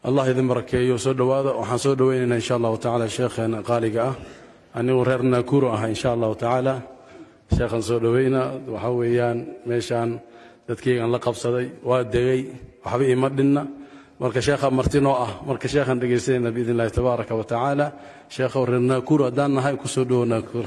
allah idin barakeeyo soo dhowaada waxaan soo dhoweynaynaa insha allahu tacaala sheekheena qaaliga ah anigu reer naakuro ah insha allahu tacaala sheekhan soo dhoweyna waxaa weeyaan meeshaan dadkaygan la qabsaday waa degay waxba ima dhinna marka sheekha martinoo ah marka sheekhaan dhegaysanayna biidn illahi tabaaraka wa tacaala sheekhow reer naakuro haddaan nahay ku soo dhowo naakuro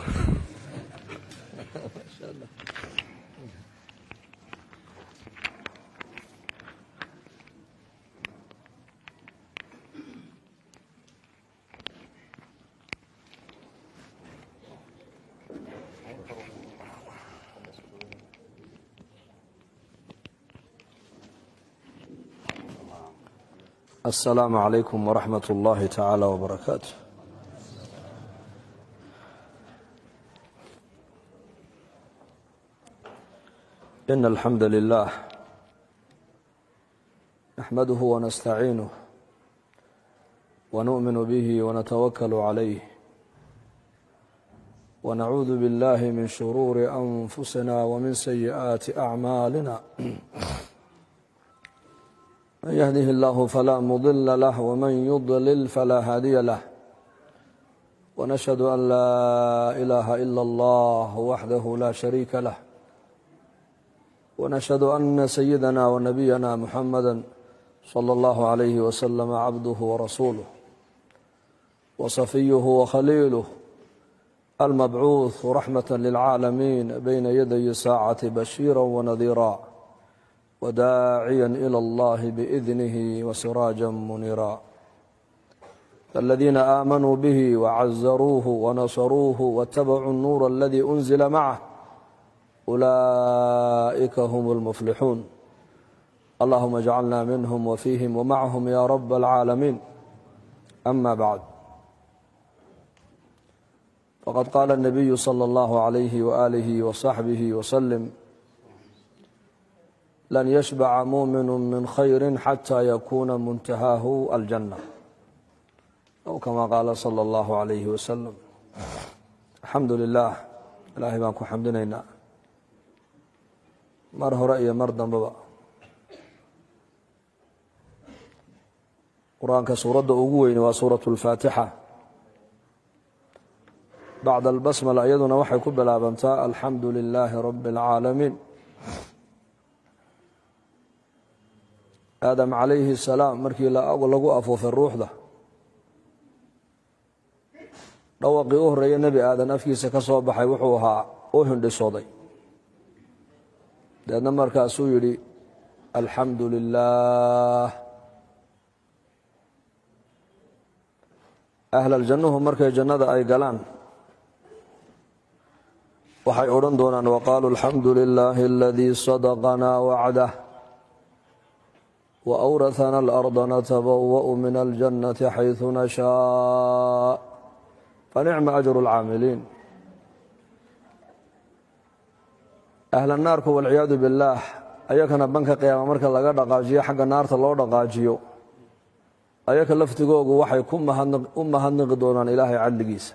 السلام عليكم ورحمة الله تعالى وبركاته إن الحمد لله نحمده ونستعينه ونؤمن به ونتوكل عليه ونعوذ بالله من شرور أنفسنا ومن سيئات أعمالنا من يهده الله فلا مضل له ومن يضلل فلا هادي له ونشهد أن لا إله إلا الله وحده لا شريك له ونشهد أن سيدنا ونبينا محمدا صلى الله عليه وسلم عبده ورسوله وصفيه وخليله المبعوث رحمة للعالمين بين يدي ساعة بشيرا ونذيرا وداعيا إلى الله بإذنه وسراجا منيرا فالذين آمنوا به وعزروه ونصروه واتبعوا النور الذي أنزل معه أولئك هم المفلحون اللهم اجعلنا منهم وفيهم ومعهم يا رب العالمين أما بعد فقد قال النبي صلى الله عليه وآله وصحبه وسلم لن يشبع مؤمن من خير حتى يكون منتهاه الجنة أو كما قال صلى الله عليه وسلم الحمد لله ilaahay baan ku xamdinaynaa mar hore iyo mar dambeba qur-aanka suuradda ugu weyni waa suuraة اlfaatixa bacda albasmala iyaduna waxay ku bilaabantaa alxamdu lilaahi rabi اlcaalamiin aadam calayhi salaam markii lagu afuufay ruuxda dhawaqii u horreeya nebi aadan afkiisa ka soo baxay wuxuu ahaa u hindhisooday deedna markaasuu yidhi alxamdu lilaah ahlaljannuhu markay jannada ay galaan waxay odhan doonaan waqaaluu alxamdu lilaahi aladii sadaqanaa wacdah وأورثنا الأرض نتبوأ من الجنة حيث نشاء فنعم أجر العاملين أهل الناark والعiyaadu بالlah ayakana banka قyaama marka laga dhaqaajiyo xagga naarta loo dhaqaajiyo ayaka laftigoogu waxay u mahadniqi doonaan ilaahay cadligiisa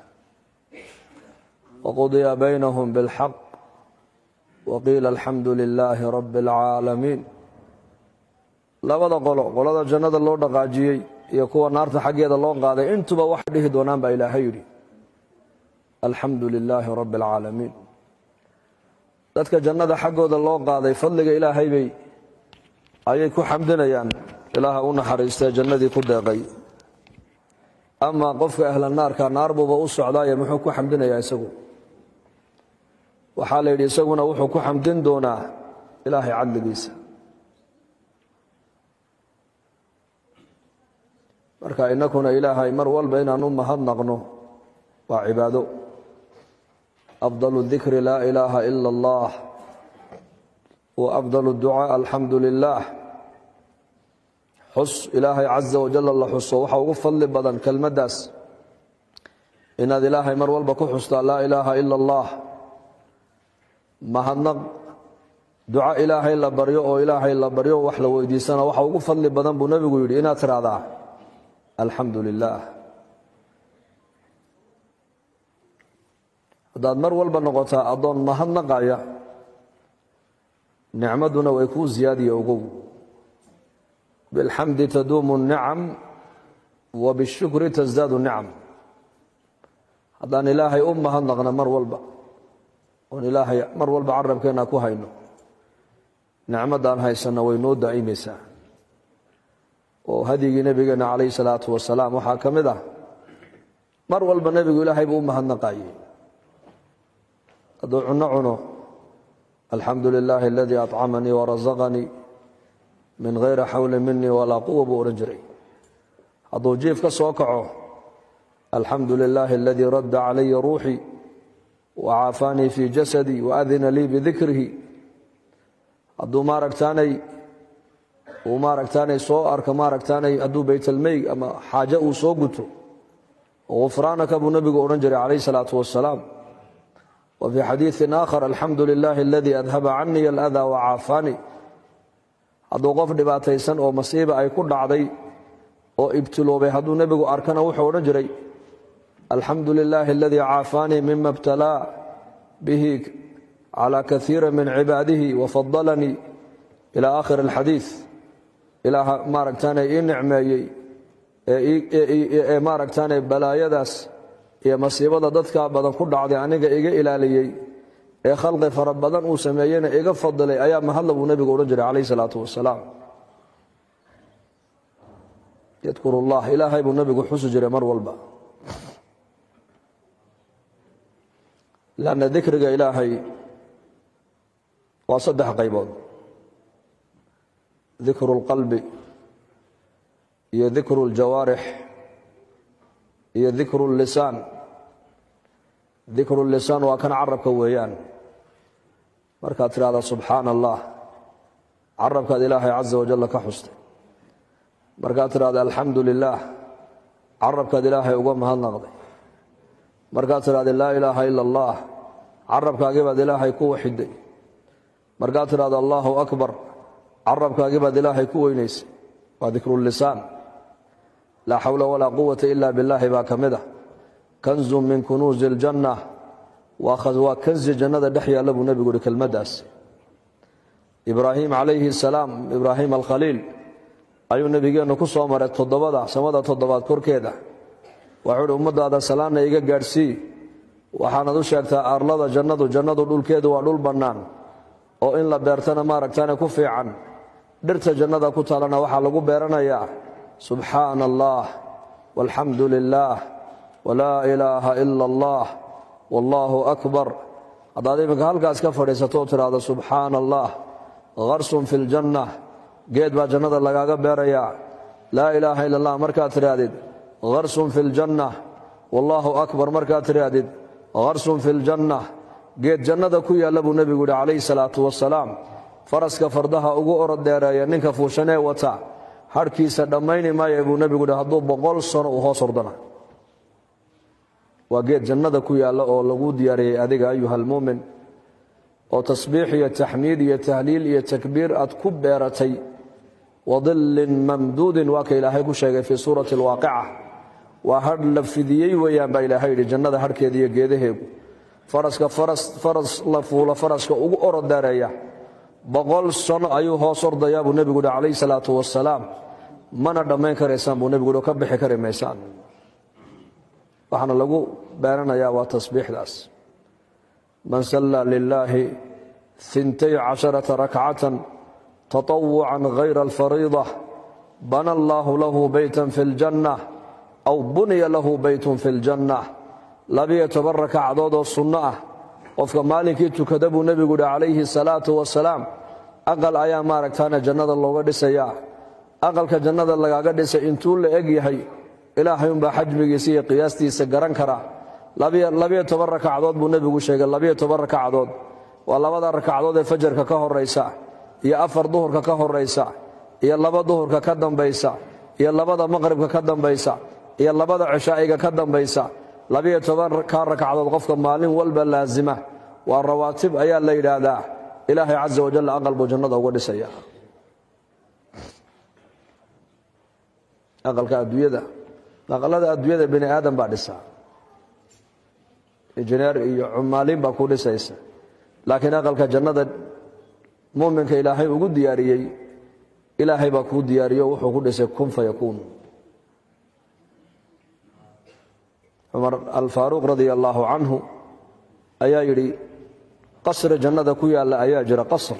وqضya baynهم بالxaq وqiila الxamdu لilaahi رب العaalamiin labada qolo qolada jannada loo dhaqaajiyey iyo kuwa naarta xaggeeda loo qaaday intuba waxay dhihi doonaan baa ilaahay yidhi alxamdu lilaahi rabbi alcaalamiin dadka jannada xaggooda loo qaaday fadliga ilaahay bay ayay ku xamdinayaan ilaaha u naxariistee jannadii ku deeqay amaa qofka ahla naarka naar buuba u socdaaye muxuu ku xamdinayaa isagu waxaa la yidhi isaguna wuxuu ku xamdin doonaa ilaahay cadligiisa marka inakuna ilaahay mar walba inaan u mahadnaqno waa cibaado afdal dikri laa ilaaha ila اllah wa afdal ducaa alxamdu lilah xus ilaahay caza wajal la xuso waxa ugu fadli badan kelmaddaas inaad ilaahay mar walba ku xustaa laa ilaaha ila اllah mahadnaq duca ilaahay la baryo oo ilaahay la baryo wax la weydiisana waxa ugu fadli badan buu nebigu yidhi inaad tiraahdaa alxamdu lilaah haddaad mar walba noqotaa addoon mahadnaqaya nicmaduna way kuu ziyaadiya ogow bilxamdi taduumu اnicam wa bishukri tasdaadu nicam haddaan ilaahay u mahadnaqna mar walba oon ilaahay mar walba carabkeenna ku hayno nicmaddaan haysanna way noo daa'imaysaa oo hadyigii nebigeenna calayhi salaatu wasalaam waxaa ka mid ah mar walba nebigu ilaahay buu u mahadnaqayey hadduu cunno cuno alxamdu lilaahi aladii acamanii warasaqanii min hayri xawli minii walaa quwa buu odhan jiray hadduu jiif ka soo kaco alxamdu lilaahi aladii radda calaya ruuxii wacaafaanii fii jasadii waadina lii bidikrihi hadduu maaragtaanay uu maaragtaanay soo arka maaragtaanay hadduu baytalmeyg ama xaaje uu soo guto gufraanaka buu nebigu odhan jiray calayh salaatu wasalaam wa fii xadiiin aakhar alxamdu lilaahi aladii adhaba canii aladaa wacaafaanii hadduu qof dhibaataysan oo masiiba ay ku dhacday oo ibtiloobay hadduu nebigu arkana wuxuu odhan jiray alxamdu lilaahi aladii caafaanii mima ibtalaa bihi calaa kaiira min cibaadihi wafadalanii ila aakhir alxadiid ilaah maaragtaane ii nicmeeyey ee maaragtaane balaayadaas iyo masiibada dadka badan ku dhacday aniga iga ilaaliyey ee khalqi fara badan uu sameeyeyna iga fadilay ayaa mahadla buu nebigu odhan jiray calayh salaatu wasalaam yadkur ullah ilaahay buu nebigu xusi jiray mar walba lanna dikriga ilaahay waa saddex qaybood dikru اlqalbi iyo dikru اljawaarix iyo dikru اllisaan dikru اllisaan waa kan carabka weeyaan markaad tidhahda subxaana allah carabkaad ilaahay caza wajalla ka xustay markaad tidhahda alxamdu lilaah carabkaad ilaahay uga mahadnaqday markaad tidhahda laa ilaaha ila allah carabkaagii baad ilaahay ku waxiday markaad tidhahda allaahu akbar carabkaagii baad ilaahay ku weynaysay waa dikrulisaan laa xawla walaa quwata ila billaahi baa ka mid ah kanzun min kunuusi aljanna waa kanzi jannada dhex yaalla buu nebigu uhi kelmaddaas ibraahim calayhi salaam ibraahim alkhaliil ayuu nebigeennu ku soo maray toddobada samada toddobaad korkeeda waxuu uhi ummaddaada salaanna iga gaadhsii waxaanad u sheegtaa arlada jannadu jannadu dhulkeedu waa dhul bannaan oo in la beertana maaragtaane ku fiican dhirta jannada ku taalana waxaa lagu beeranayaa subxaana allah walxamdu lilaah walaa ilaaha ila allah wallaahu akbar haddaad iminka halkaas ka fadhiisatoo tidhaahdo subxaana allah karsun fi ljanna geed baa jannada lagaaga beerayaa laa ilaaha ila allah markaad tidhaahdid karsun fi ljanna wallaahu akbar markaad tidhaahdid karsun fi ljanna geed jannada ku yaalla buu nebigu yihi calayhi salaatu wasalaam faraska fardaha ugu orod dheereeya ninka fuushanee wata hadhkiisa dhammayni maaya buu nebigu yihi hadduu boqol sano uu hoos ordana waa geed jannada ku yaalla oo lagu diyaariyey adiga ayuha almuumin oo tasbiix iyo taxmiid iyo tahliil iyo takbiir aad ku beeratay wadillin mamduudin waa ka ilaahay ku sheegay fii suurati alwaaqica waa hadh la fidiyey weeyaan baa ilaahay yidhi jannada hadhkeeda iyo geedaheegu faraska faras la fuula faraska ugu orod daareeya boqol sano ayuu hoos ordayaa buu nebigu yihi calayhi salaatu wasalaam mana dhammayn karaysaan buu nebigu yihi ka bixi kari maysaan waxaana lagu beeranayaa waa tasbiixdaas man salla lilaahi intay casharata rakcatan taطawucan hayra alfariida bana allaahu lahu beytan fi اljanna aw buniya lahu beytun fi اljanna labiyo toban rakacdood oo sunno ah qofka maalinkii tukada buu nebigu yihi calayhi salaatu wasalaam aqal ayaa maaragtaana jannada looga dhisayaa aqalka jannada lagaaga dhisay intuu la eg yahay ilaahay umbaa xajmigiisa iyo qiyaastiisa garan kara labiyo toban rakacdood buu nebigu sheegay labiyo toban rakacdood waa labada rakacdood ee fajarka ka horaysa iyo afar duhurka ka horaysa iyo laba duhurka ka dambaysa iyo labada maqribka ka dambaysa iyo labada cishaa'iga ka dambaysa labiyo toban ka rakacdood qofka maalin walba laasima waa rawaatib ayaa la yidhaahdaa ilaahay casa wajal aqal buu jannada uga dhisaya aqalka adduunyada aqalada adduunyada bini aadam baa dhisa injineer iyo cumaaliin baa ku dhisaysa laakiin aqalka jannada muminka ilaahay ugu diyaariyey ilaahay baa kuu diyaariyo wuxuu ku dhisay kun fayakuun cumar alfaaruuq radia allaahu canhu ayaa yidhi qasri jannada ku yaalla ayaa jira qasr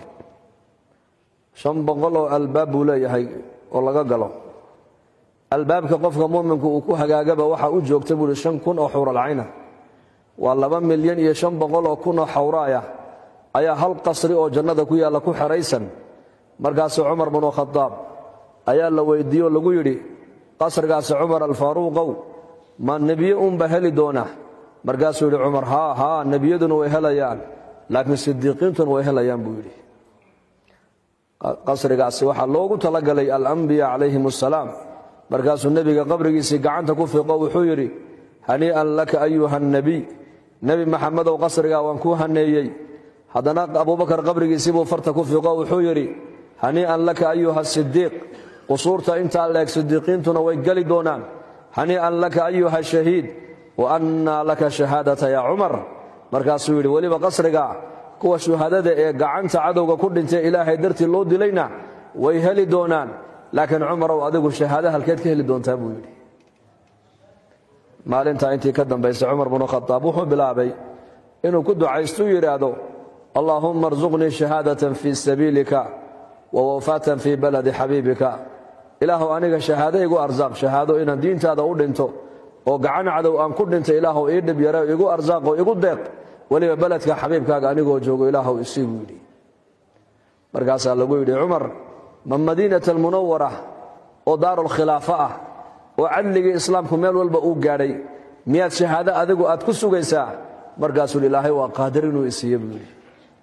shan boqol oo albaab buu leeyahay oo laga galo albaabka qofka muuminku uu ku hagaagaba waxaa u joogta buuhi shan kun oo xawralcayna waa laba milyan iyo shan boqol oo kun oo xawraaya ayaa hal qasri oo jannada ku yaalla ku xeraysan markaasuu cumar binu khadaab ayaa la weydiiye oo lagu yidhi qasrigaasi cumar alfaaruuqow ma nebiye unba heli doona markaasuu yidhi cumar haa haa nebiyaduna way helayaan laakiin sidiiqiintuna way helayaan buu yidhi qasrigaasi waxaa loogu talagalay alambiya calayhim assalaam markaasuu nebiga qabrigiisii gacanta ku fiqo wuxuu yidhi hanii'an laka ayuha nebiy nebi maxamedow qasrigaa waan kuu haneeyey haddana abubakar qabrigiisii buu farta ku fiqo wuxuu yidhi hanii'an laka ayuha sidiiq qusuurta intaa leeg sidiiqiintuna way geli doonaan hanii'an laka ayuha shahiid wa annaa laka shahaadata yaa cumar markaasuu yidhi weliba qasriga kuwa shuhadada ee gacanta cadowga ku dhintay ilaahay dartii loo dilayna way heli doonaan laakiin cumarow adigu shahaado halkeed ka heli doontaa buu yidhi maalintaa intii ka dambaysay cumar binu khadaab wuxuu bilaabay inuu ku ducaystuu yidhaahdo allaahumma arsuqnii shahaadatan fii sabiilika wa wafaatan fii baladi xabiibika ilaahu aniga shahaado igu arsaaq shahaado inaan diintaada u dhinto oo gacan cadow aan ku dhinto ilaahu ii dhib yare igu arsaaqo igu deeq weliba beledka xabiibkaaga anigoo joogo ilaahu isii buu yidhi markaasaa lagu yidhi cumar ma madiinat almunawara oo daarulkhilaafa ah oo cadligii islaamku meel walba uu gaadhay miyaad shahaado adigu aad ku sugaysaa markaasuu ilaahay waa qaadir inuu isiiye buu yidhi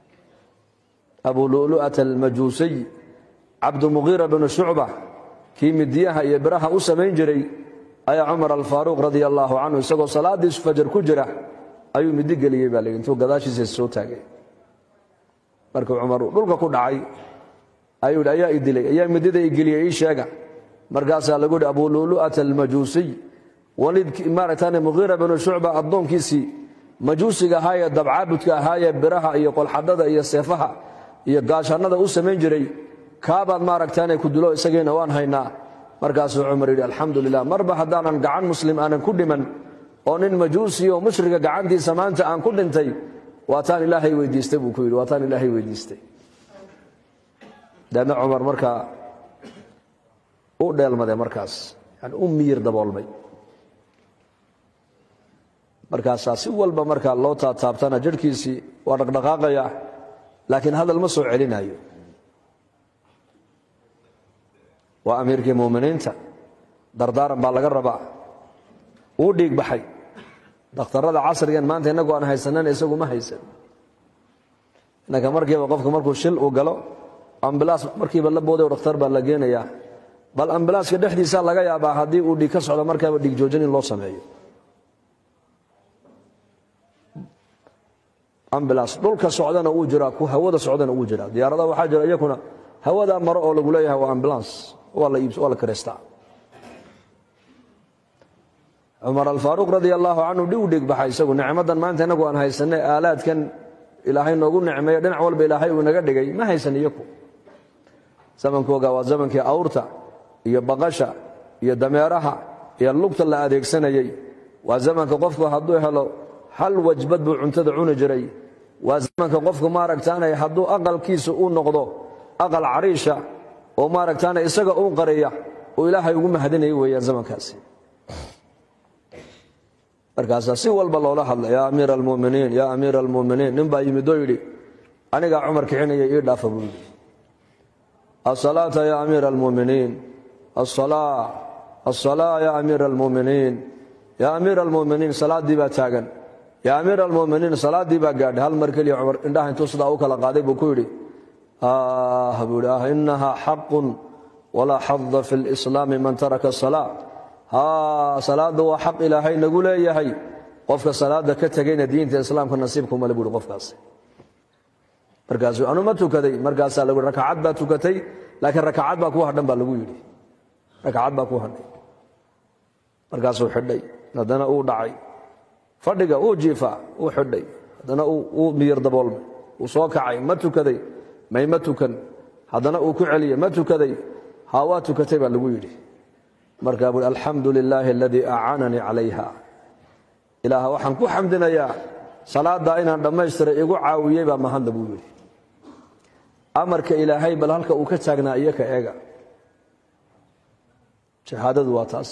abu lu'lu'ata almajuusiy cabdumuqiira binu shucba kii midiyaha iyo biraha u samayn jiray ayaa cumar alfaaruuq radia allaahu canhu isagoo salaadiisu fajar ku jira ayuu midi geliyey baa layidhi intuu gadaashiisa soo taagay markuu cumar dhulka ku dhacay ayuu yidhi ayaa i dilay ayaa midida i geliyey ii sheega markaasaa lagu yidhi abu lu'lu'ata almajuusiy walid maaragtaan muqiira binu shucba addoonkiisii majuusiga ahaayee dabcaabudka ahaayee biraha iyo qolxadhada iyo seefaha iyo gaashannada u samayn jiray kaabaad maaragtaane ku dilo isagiina waan haynaa markaasuu cumar yidhi alxamdu lilah marba haddaanan gacan muslim aanan ku dhiman oo nin majuusi oo mushriga gacantiisa maanta aan ku dhintay waataan ilaahay weydiistay buu ku yidhi waataan ilaahay weydiistay daedna cumar markaa u dheelmaday markaas yani u miyir daboolmay markaasaa si walba markaa loo taataabtana jirhkiisii waa dhaqdhaqaaqaya laakiin hadal ma soo celinayo waa amiirkii muuminiinta dardaaran baa laga rabaa wuu dhiig baxay dakhtarada casrigan maanta innagu aan haysanana isagu ma haysan innanka markiiba qofka markuu shil uu galo ambilaas markiiba la booday dhakhtar baa la geenayaa bal ambilaaska dhexdiisa laga yaabaa haddii uu dhiig ka socdo markaaba dhiig joojin in loo sameeyo ambilaas dhulka socdana uu jiraa ku hawada socdana uu jiraa diyaaradaha waxaa jira iyakuna hawadaa maro oo lagu leeyahay waa ambulans waa la iibs waa la kireystaa cumar alfaaruuq radia allaahu canhu dhiu dhig baxay isagu nicmadan maanta innagu aan haysanay aalaadkan ilaahay noogu nicmeeyo dhinac walba ilaahay uu naga dhigay ma haysan iyaku zamankooga waa zamankii awrta iyo baqasha iyo dameeraha iyo lugta la adeegsanayey waa zamanka qofku hadduu helo hal wajbad buu cuntada cuni jiray waa zamanka qofku maaragtaanay hadduu aqalkiisa uu noqdo aqal cariisha oo maaragtaana isaga uu qariya oo ilaahay ugu mahadinaya weeyaan zamankaasi markaasaa si walba loola hadla yaa amiira almuminiin yaa amiira almuminiin nin baa yimid oo yidhi anigaa cumar kicinaya ii dhaafa buu yidhi asalaata yaa amiira almuminiin asalaa asalaa yaa amiira almuminiin yaa amiira almuminiin salaaddii baa taagan yaa amiira almuminiin salaaddii baa gaadhay hal mar keliya cumar indhaha intuu sidaa u kala qaaday buu ku yidhi ah buu yidhi ah inaha xaqun walaa xada fi lislaami man taraka asalaa haa salaadda waa xaq ilaahay nagu leeyahay qofka salaadda ka tegayna diinta islaamka nasiibkumale buuhi qofkaasi markaasuu anu ma tukaday markaasaa lagu yidhi rakacad baa tukatay laakiin rakacad baa kuu hadhan baa lagu yidhi rakacad baa kuu hadhay markaasuu xidhay haddana uu dhacay fadhiga uu jiifaa uu xidhay haddana uu miyir daboolmay uu soo kacay ma tukaday may ma tukan haddana uu ku celiyey ma tukaday haa waa tukatay baa lagu yidhi markaa buui alxamdu lilaahi aladii acaananii calayha ilaah waxaan ku xamdinayaa salaaddaa inaan dhammaystiray igu caawiyey baa mahadla buu yidhi amarka ilaahay bal halka uu ka taagnaa iyo ka eega shahaadadu waa taas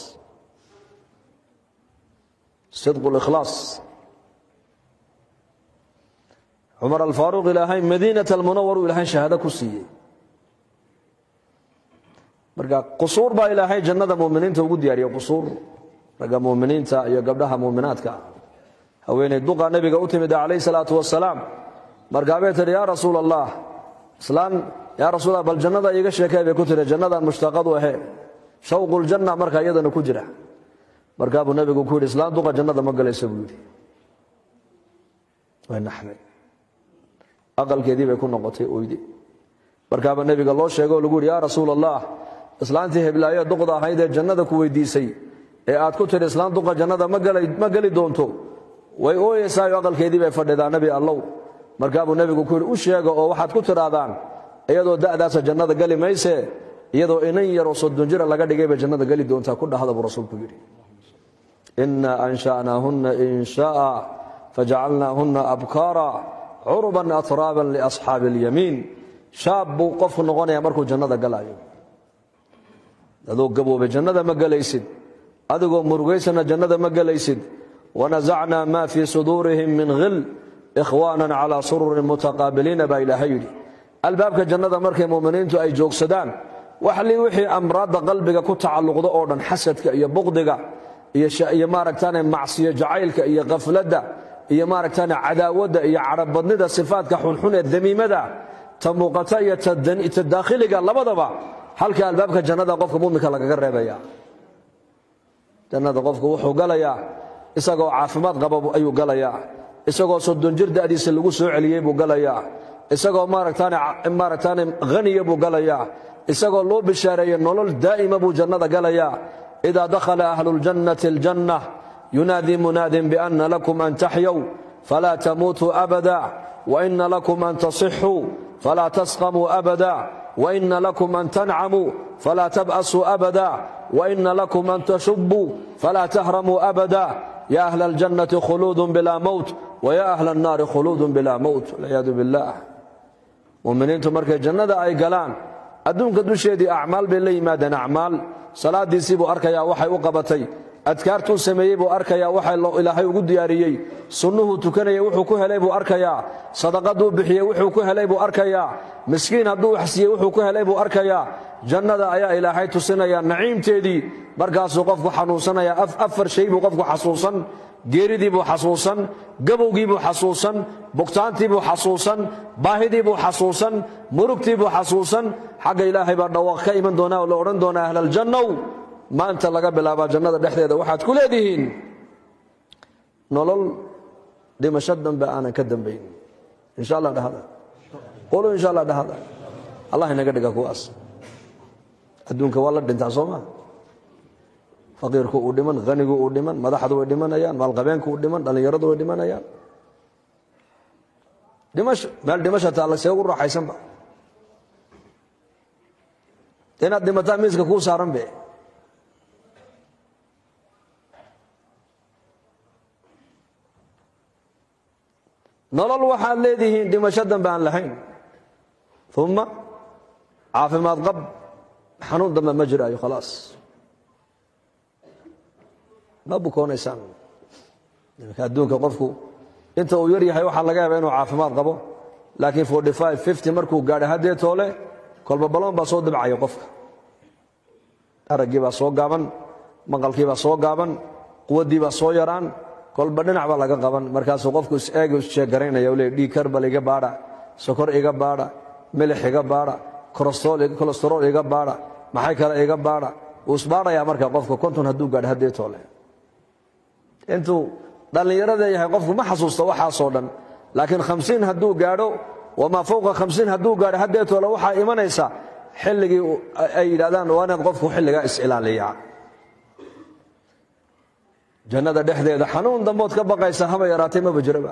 sidqu likhlaas cumar alfaaruuq ilaahay madiinat almunawar uu ilaahay shahaado ku siiyey marka qusuur baa ilaahay jannada muminiinta ugu diyaariyey qusuur ragga muminiinta iyo gabdhaha muminaadka haweeney duqa nebiga u timid calayh salaatu wasalaam markaabay tidhi yaa rasuul allah islaan yaa rasuul allah bal jannada iiga sheekay bay ku tidhi jannadan mushtaqadu ahe shawquljanna marka iyadana ku jira markaa buu nebigu ku yidhi islaan duqa jannada ma galaysa buu yidhi way naxday aqalkeedii bay ku noqotay oydi markaaba nebiga loo sheegoo lagu yidhi yaa rasuul allah islaantii heblaayo duqda ahayd ee jannada ku weydiisay ee aad ku tidhi islaan duqa jannada ma geli doonto way ooyeysaayo aqalkeedii bay fadhidaa nebi allow markaabuu nebigu ku yidhi u sheega oo waxaad ku tidhaahdaan iyadoo da'daasa jannada geli mayse iyadoo inan yaroo soddon jira laga dhigay bay jannada geli doontaa ku dhahda buu rasuulku yidhi inaa ansha'naahunna insha'a fajacalnaahunna abkaara curban atraaban liasxaabi اlyamiin shaab buu qofku noqonaya markuu jannada galaayo adoo gaboobay jannada ma gelaysid adigoo murugaysana jannada ma gelaysid wanasacnaa ma fii suduurihim min hil ikhwaanan calaa sururin mutaqaabiliina baa ilaahay yidhi albaabka jannada markay muminiintu ay joogsadaan waxli wixii amraadda qalbiga ku tacalluqda oo dhan xasadka iyo buqdiga iyo maaragtaane macsiyo jacaylka iyo khafladda iyo maaragtaane cadaawadda iyo cadhabadnida sifaadka xunxun ee damiimada ta muuqata iyo ta daakhiliga labadaba halka albaabka jannada qofka muminka lagaga reebaya jannada qofku wuxuu galayaa isagoo caafimaad qaba ayuu galayaa isagoo soddon jir da'diisa lagu soo celiyey buu galayaa isagoo maaragtaane haniya buu galayaa isagoo loo bishaareeyey nolol daa'ima buu jannada galayaa idaa dakhala ahlu ljannati aljanna yunaadii munaadin bianna lakum an taxyow falaa tamuutuu abada waina lakum an tasixuu falaa tasqamuu abada waina lakum an tancamuu falaa tab'asuu abada waina lakum an tashubuu falaa tahramuu abada ya ahla aljannati khuluudun bilaa mowt waya ahla annaari khuluudun bilaa mowt walciyaadu billah muminiintu markay jannada ay galaan adduunka dusheedii acmaal bay la yimaadeen acmaal salaadiisii buu arkayaa waxay u qabatay adkaartuu sameeyey buu arkayaa waxa ilaahay ugu diyaariyey sunnuhuu tukanayay wuxuu ku helay buu arkayaa sadaqaduu bixiyey wuxuu ku helay buu arkayaa miskiin hadduu waxsiiyey wuxuu ku helay buu arkayaa jannada ayaa ilaahay tusinaya naciimteedii markaasuu qofku xanuunsanaya afar shay buu qofku xasuusan geeridii buu xasuusan gabowgii buu xasuusan bugtaantii buu xasuusan baahidii buu xasuusan murugtii buu xasuusan xagga ilaahay baa dhawaaq ka iman doonaa oo la odhan doonaa ahlaljannow maanta laga bilaabaa jannada dhexdeeda waxaad ku leedihiin nolol dhimasho dambe aanan ka dambayn insha allah dhahada qolo insha allah dhahada allah inaga dhiga kuwaas adduunka waa la dhintaa soo maa faqiirku uu dhiman hanigu uu dhiman madaxdu way dhimanayaan maalqabeenku uu dhiman dhallinyaradu way dhimanayaan dhimasho meel dhimasha taalla see ugu raaxaysanba inaad dhimataa miiska kuu saaran be nolol waxaad leedihiin dhimasho dambe aan lahayn uma caafimaad qab xanuun dambe ma jiraayo khalaas ma bukoonaysaan imika adduunka qofku inta uu yar yahay waxaa laga yaaba inuu caafimaad qabo laakiin forty five fifty markuu gaadha haddee toole kolba baloon baa soo dabcaya qofka araggii baa soo gaaban maqalkii baa soo gaaban quwaddii baa soo yaraan kolba dhinac baa laga qaban markaasuu qofku is-eega isjeegaraynaya le dhiig karbal iga baadha sokor iga baadha milix iga baadha kolestarool iga baadha maxay kale iga baadha wuu isbaadhayaa marka qofka konton hadduu gaadho haddee toole intuu dhallinyarada yahay qofku ma xasuusta waxaasoo dhan laakiin khamsiin hadduu gaadho wamaa fowqa khamsiin hadduu gaadho haddee toole waxaa imanaysa xilligii ay yidhahdaan waa inaad qofku xilligaa is-ilaaliyaa jannada dhexdeeda xanuun dambood ka baqaysa haba yaraatay maba jiraba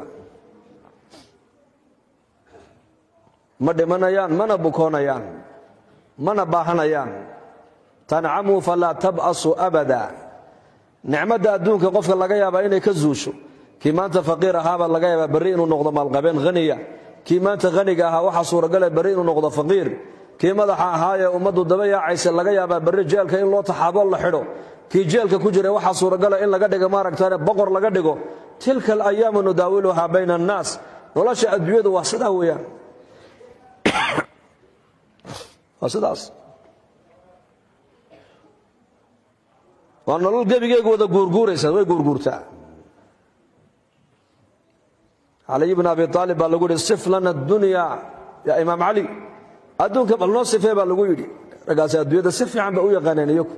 ma dhimanayaan mana bukoonayaan mana baahanayaan tancamuu falaa tab'asu abada nicmadda adduunka qofka laga yaabaa inay ka zuusho kii maanta faqiir ahaabaa laga yaabaa berri inuu noqdo maalqabeen haniya kii maanta haniga ahaa waxaa suuragale berri inuu noqdo faqiir kii madaxa ahaayee ummaddu daba yaacaysa laga yaabaa berri jeelka in loo taxaabo la xidho kii jeelka ku jira waxaa suuragala in laga dhigo maaragtane boqor laga dhigo tilka alayaamu nudaawiluhaa bayna annaas nolosha adduunyadu waa sidaa weeyaan waa sidaas waa nolol gebigeegu wada guurguuraysa way guurguurtaa caliy bn abi aalib baa lagu yihi sif lana dunya ya imaam cali adduunka bal noo sifee baa lagu yidhi raggaasi adduunyada si fiican ba u yaqaaneen iyagu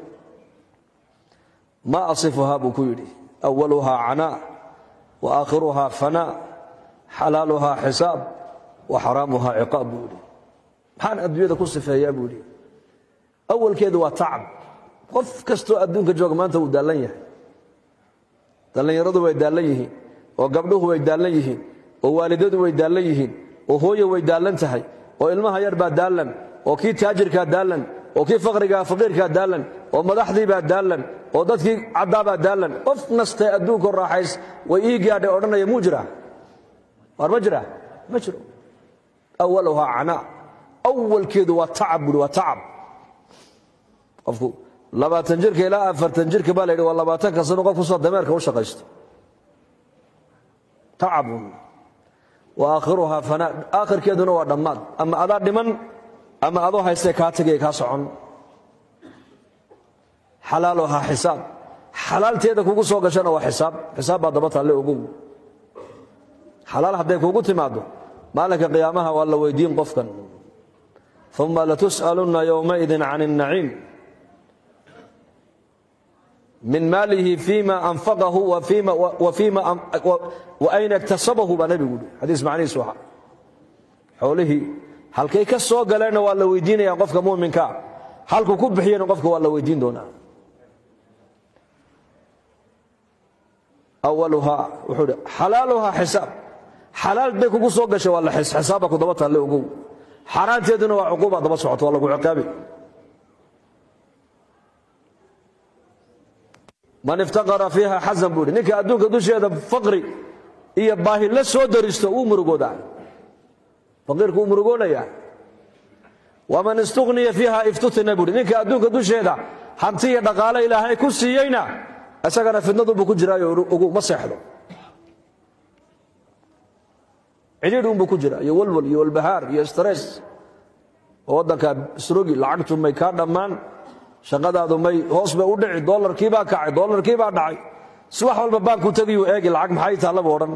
ma asifuhaa buu ku yidhi awaluhaa canaa wa aakhiruhaa fanaa xalaaluhaa xisaab wa xaraamuhaa ciqaab buu yidhi maxaan adduunyada ku sifeeyaa buu yidhi awalkeedu waa tacab qof kastoo adduunka jooga maanta wuu daallan yahay dhallinyaradu way daallan yihiin oo gabdhuhu way daallan yihiin oo waalidadu way daallan yihiin oo hooye way daallan tahay oo ilmaha yar baa daallan oo kii taajirkaa daallan oo kii faqrigaa faqiirkaa daallan oo madaxdiibaa daallan oo dadkii caddaabaa daallan qof nastee adduunko raaxays way ii gaadhay odhanaya muu jiraa waar ma jiraa ma jiro awaluhaa canaa awalkeedu waa tacab buuri waa tacab qofku labaatan jirka ilaa afartan jirka baa la yidhi waa labaatanka sano qof kusoo dameerka u shaqaysto tacabun wa aakhiruhaa fanaa aakhirkeeduna waa dhammaad ama adaa dhiman ama adoo haystee kaa tegaya kaa socon xalaaluhaa xisaab xalaalteeda kugu soo gashana waa xisaab xisaab baa daba talle ogow xalaal hadday kugu timaaddo maalinka qiyaamaha waa la weydiin qofkan uma latus'alunna yowmaidin can الnaciim min maalihi fima anfaqahu waayna iktasabahu baa nebigu yidhi xadiis macnihiisu ahaa xoolihii halkay ka soo galeenna waa la weydiinaya qofka muminkaa halkuu ku bixiyena qofka waa la weydiin doonaa awaluhaa wuxuu hi xalaaluhaa xisaab xalaal bay kugu soo gashay waa la xisaaba ku daba taalle ogow xaaraanteeduna waa cuquuba daba socoto waa lagu ciqaabi man iftaqara fiiha xasan buu ihi ninka adduunka dusheeda faqri iyo baahi la soo daristo wuu murugoodaa faqiirku wuu murugoonaya waman istuqniya fiiha iftutina buuhi ninka adduunka dusheeda hanti iyo dhaqaale ilaahay ku siiyeyna isagana fidnadunbuu ku jiraayo ugu ma seexdo cidhiidh unbuu ku jira iyo walwal iyo walbahaar iyo stress oo waddanka isrogi lacagtu may kaa dhammaan shaqadaadu may hoos bay u dhici dolarkii baa kacay dolarkii baa dhacay si wax walba baanku tegiyu eegi lacag maxay taallaba odhan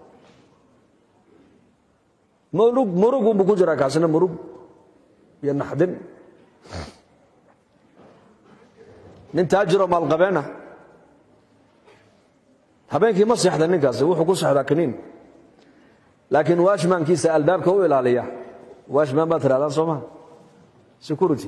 murug murugunbuu ku jiraa kaasina murug iyo naxdin nin taajiroo maalqabeena habeenkii ma seexda ninkaasi wuxuu ku seexdaa kaniin laakiin washmankiisa albaabka u ilaaliya washman baad tirahdaan soo maha security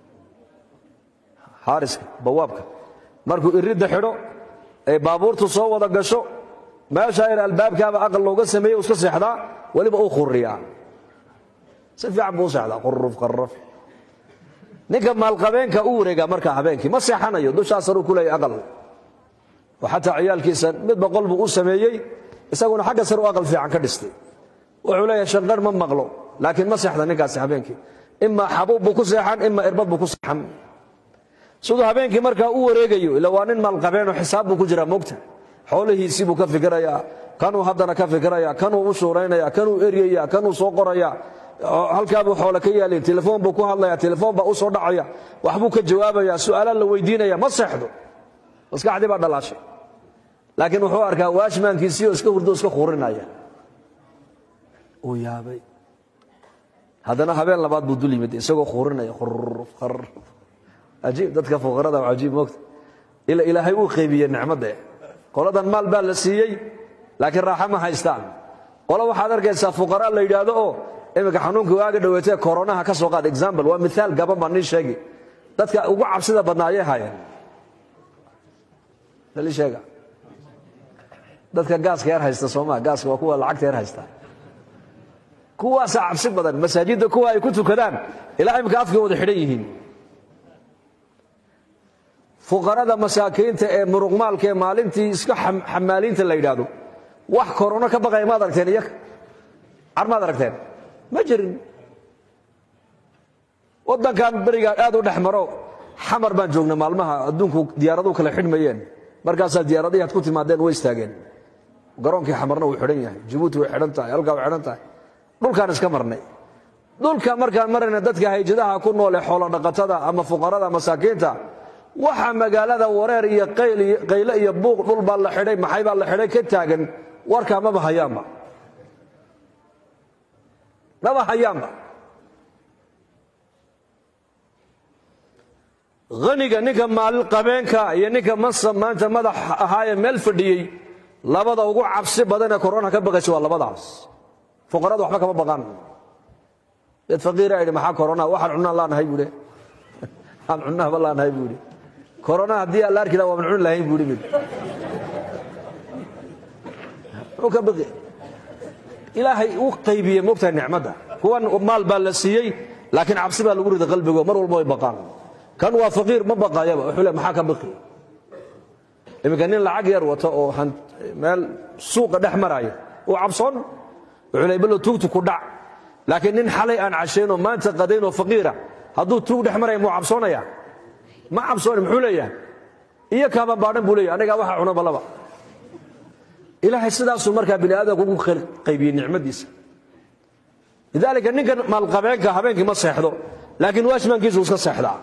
xaariska bawaabka markuu iridda xidho ay baabuurtu soo wada gasho meeshaa yar albaabkaaba aqal looga sameeye iska seexdaa weliba uu khuriyaa si fiican buu u seexdaa quruf qarraf ninka maalqabeenka u wareegaa markaa habeenkii ma seexanayo dushaasaruu ku leeyahy aqal oo xataa ciyaalkiisa midba qol buu u sameeyey isaguna xagga sare u aqal fiican ka dhistay wuxuu leeyahay shanqar ma maqlo laakiin ma seexda ninkaasi habeenkii imaa xabuub buu ku seexan imaa irbad buu ku seexan siduu habeenkii markaa u wareegayo ila waa nin maalqabeenoo xisaab buu ku jiraa mogta xoolihiisii buu ka fikirayaa kanuu haddana ka fikiraya kanuu u shuuraynaya kanuu eryaya kanuu soo qoraya halkaabuu xoole ka yaalay telefoon buu ku hadlaya telefoon baa u soo dhacaya waxbuu ka jawaabaya su'aalaa la weydiinaya ma seexdo maskaxdii baa dhalaashay laakiin wuxuu arkaa waashmaankiisii oo iska hurdo iska khurinaya uu yaabay haddana habeen labaad buu dul yimid isagoo khurinaya ajiib dadka fuqarada waa ajiib moogta ila ilaahay uu qeybiye nicmadda qoladan maal baa la siiyey laakiin raaxa ma haystaan qolo waxaad arkaysaa fuqara la yidhaahdo oo iminka xanuunka waaga dhoweetee koronaha ka soo qaad example waa miaal gaban baa nii sheegi dadka ugu cabsida badnaa ayay haayeen dali sheega dadka gaaska yar haysta soomaa gaaska waa kuwa lacagta yar haysta kuwaasaa cabsi badan masaajidda kuwa ay ku tukadaan ilaa imika afkay wada xidhan yihiin fuqarada masaakiinta ee muruqmaalka ee maalintii iska xamaaliinta la yidhaahdo wax korono ka baqaya ma aragteen iyaga car maad aragteen ma jirin waddankan berigaan aad u dhex maro xamar baan joognay maalmaha adduunku diyaaraduhu kala xidhmayeen markaasaa diyaaradihii ad ku timaadeen way istaageen garoonkii xamarna wuu xidhan yahay jabuuti way xidhan tahay halkaa way xidhan tahay dhulkaan iska marnay dhulka markaan marayna dadka hayjadaha ku nool ee xoolo dhaqatada ama fuqarada masaakiinta waxa magaalada wareer iyo qayle iyo buuq dhul baa la xidhay maxay baa la xidhay ka taagan warkaa maba hayaanba maba hayaanba haniga ninka maalin qabeenka iyo ninka mansab maanta madax ahaayee meel fadhiyey labada ugu cabsi badan ee korona ka baqaysa waa labadaas fuqarada waxba kama baqaan dad faqiira idhi maxaa korona waxaan cunaan laanahay buuhi aan cunahaba laanahay buuhi korona haddii aan la arki laha waaban cuni lahayn buuhi mid muxuu ka baqi ilaahay uu qaybiyey moogtahay nicmadda kuwan maal baa la siiyey laakiin cabsi baa lagu riday qalbigo mar walba way baqaan kan waa faqiir ma baqayaba wuxuu le maxaa ka baqi iminka nin lacag yar wato oo meel suuqa dhex maraya uu cabsoon wuxuu le balo tuugtu ku dhac laakiin nin xalay aan cashaynoo maanta qadayn oo faqiira hadduu tuug dhex maraya muu cabsoonaya ma cabsooni muxuu leeyahay iyo kaaban baadhan buu leeyahay anigaa waxa cuna balaba ilaahay sidaasuu markaa bini aadamka ugu qaybiyey nicmadiisa lidaalika ninkan maalqabeenka habeenkii ma seexdo laakiin waashmaankiisu iska seexdaa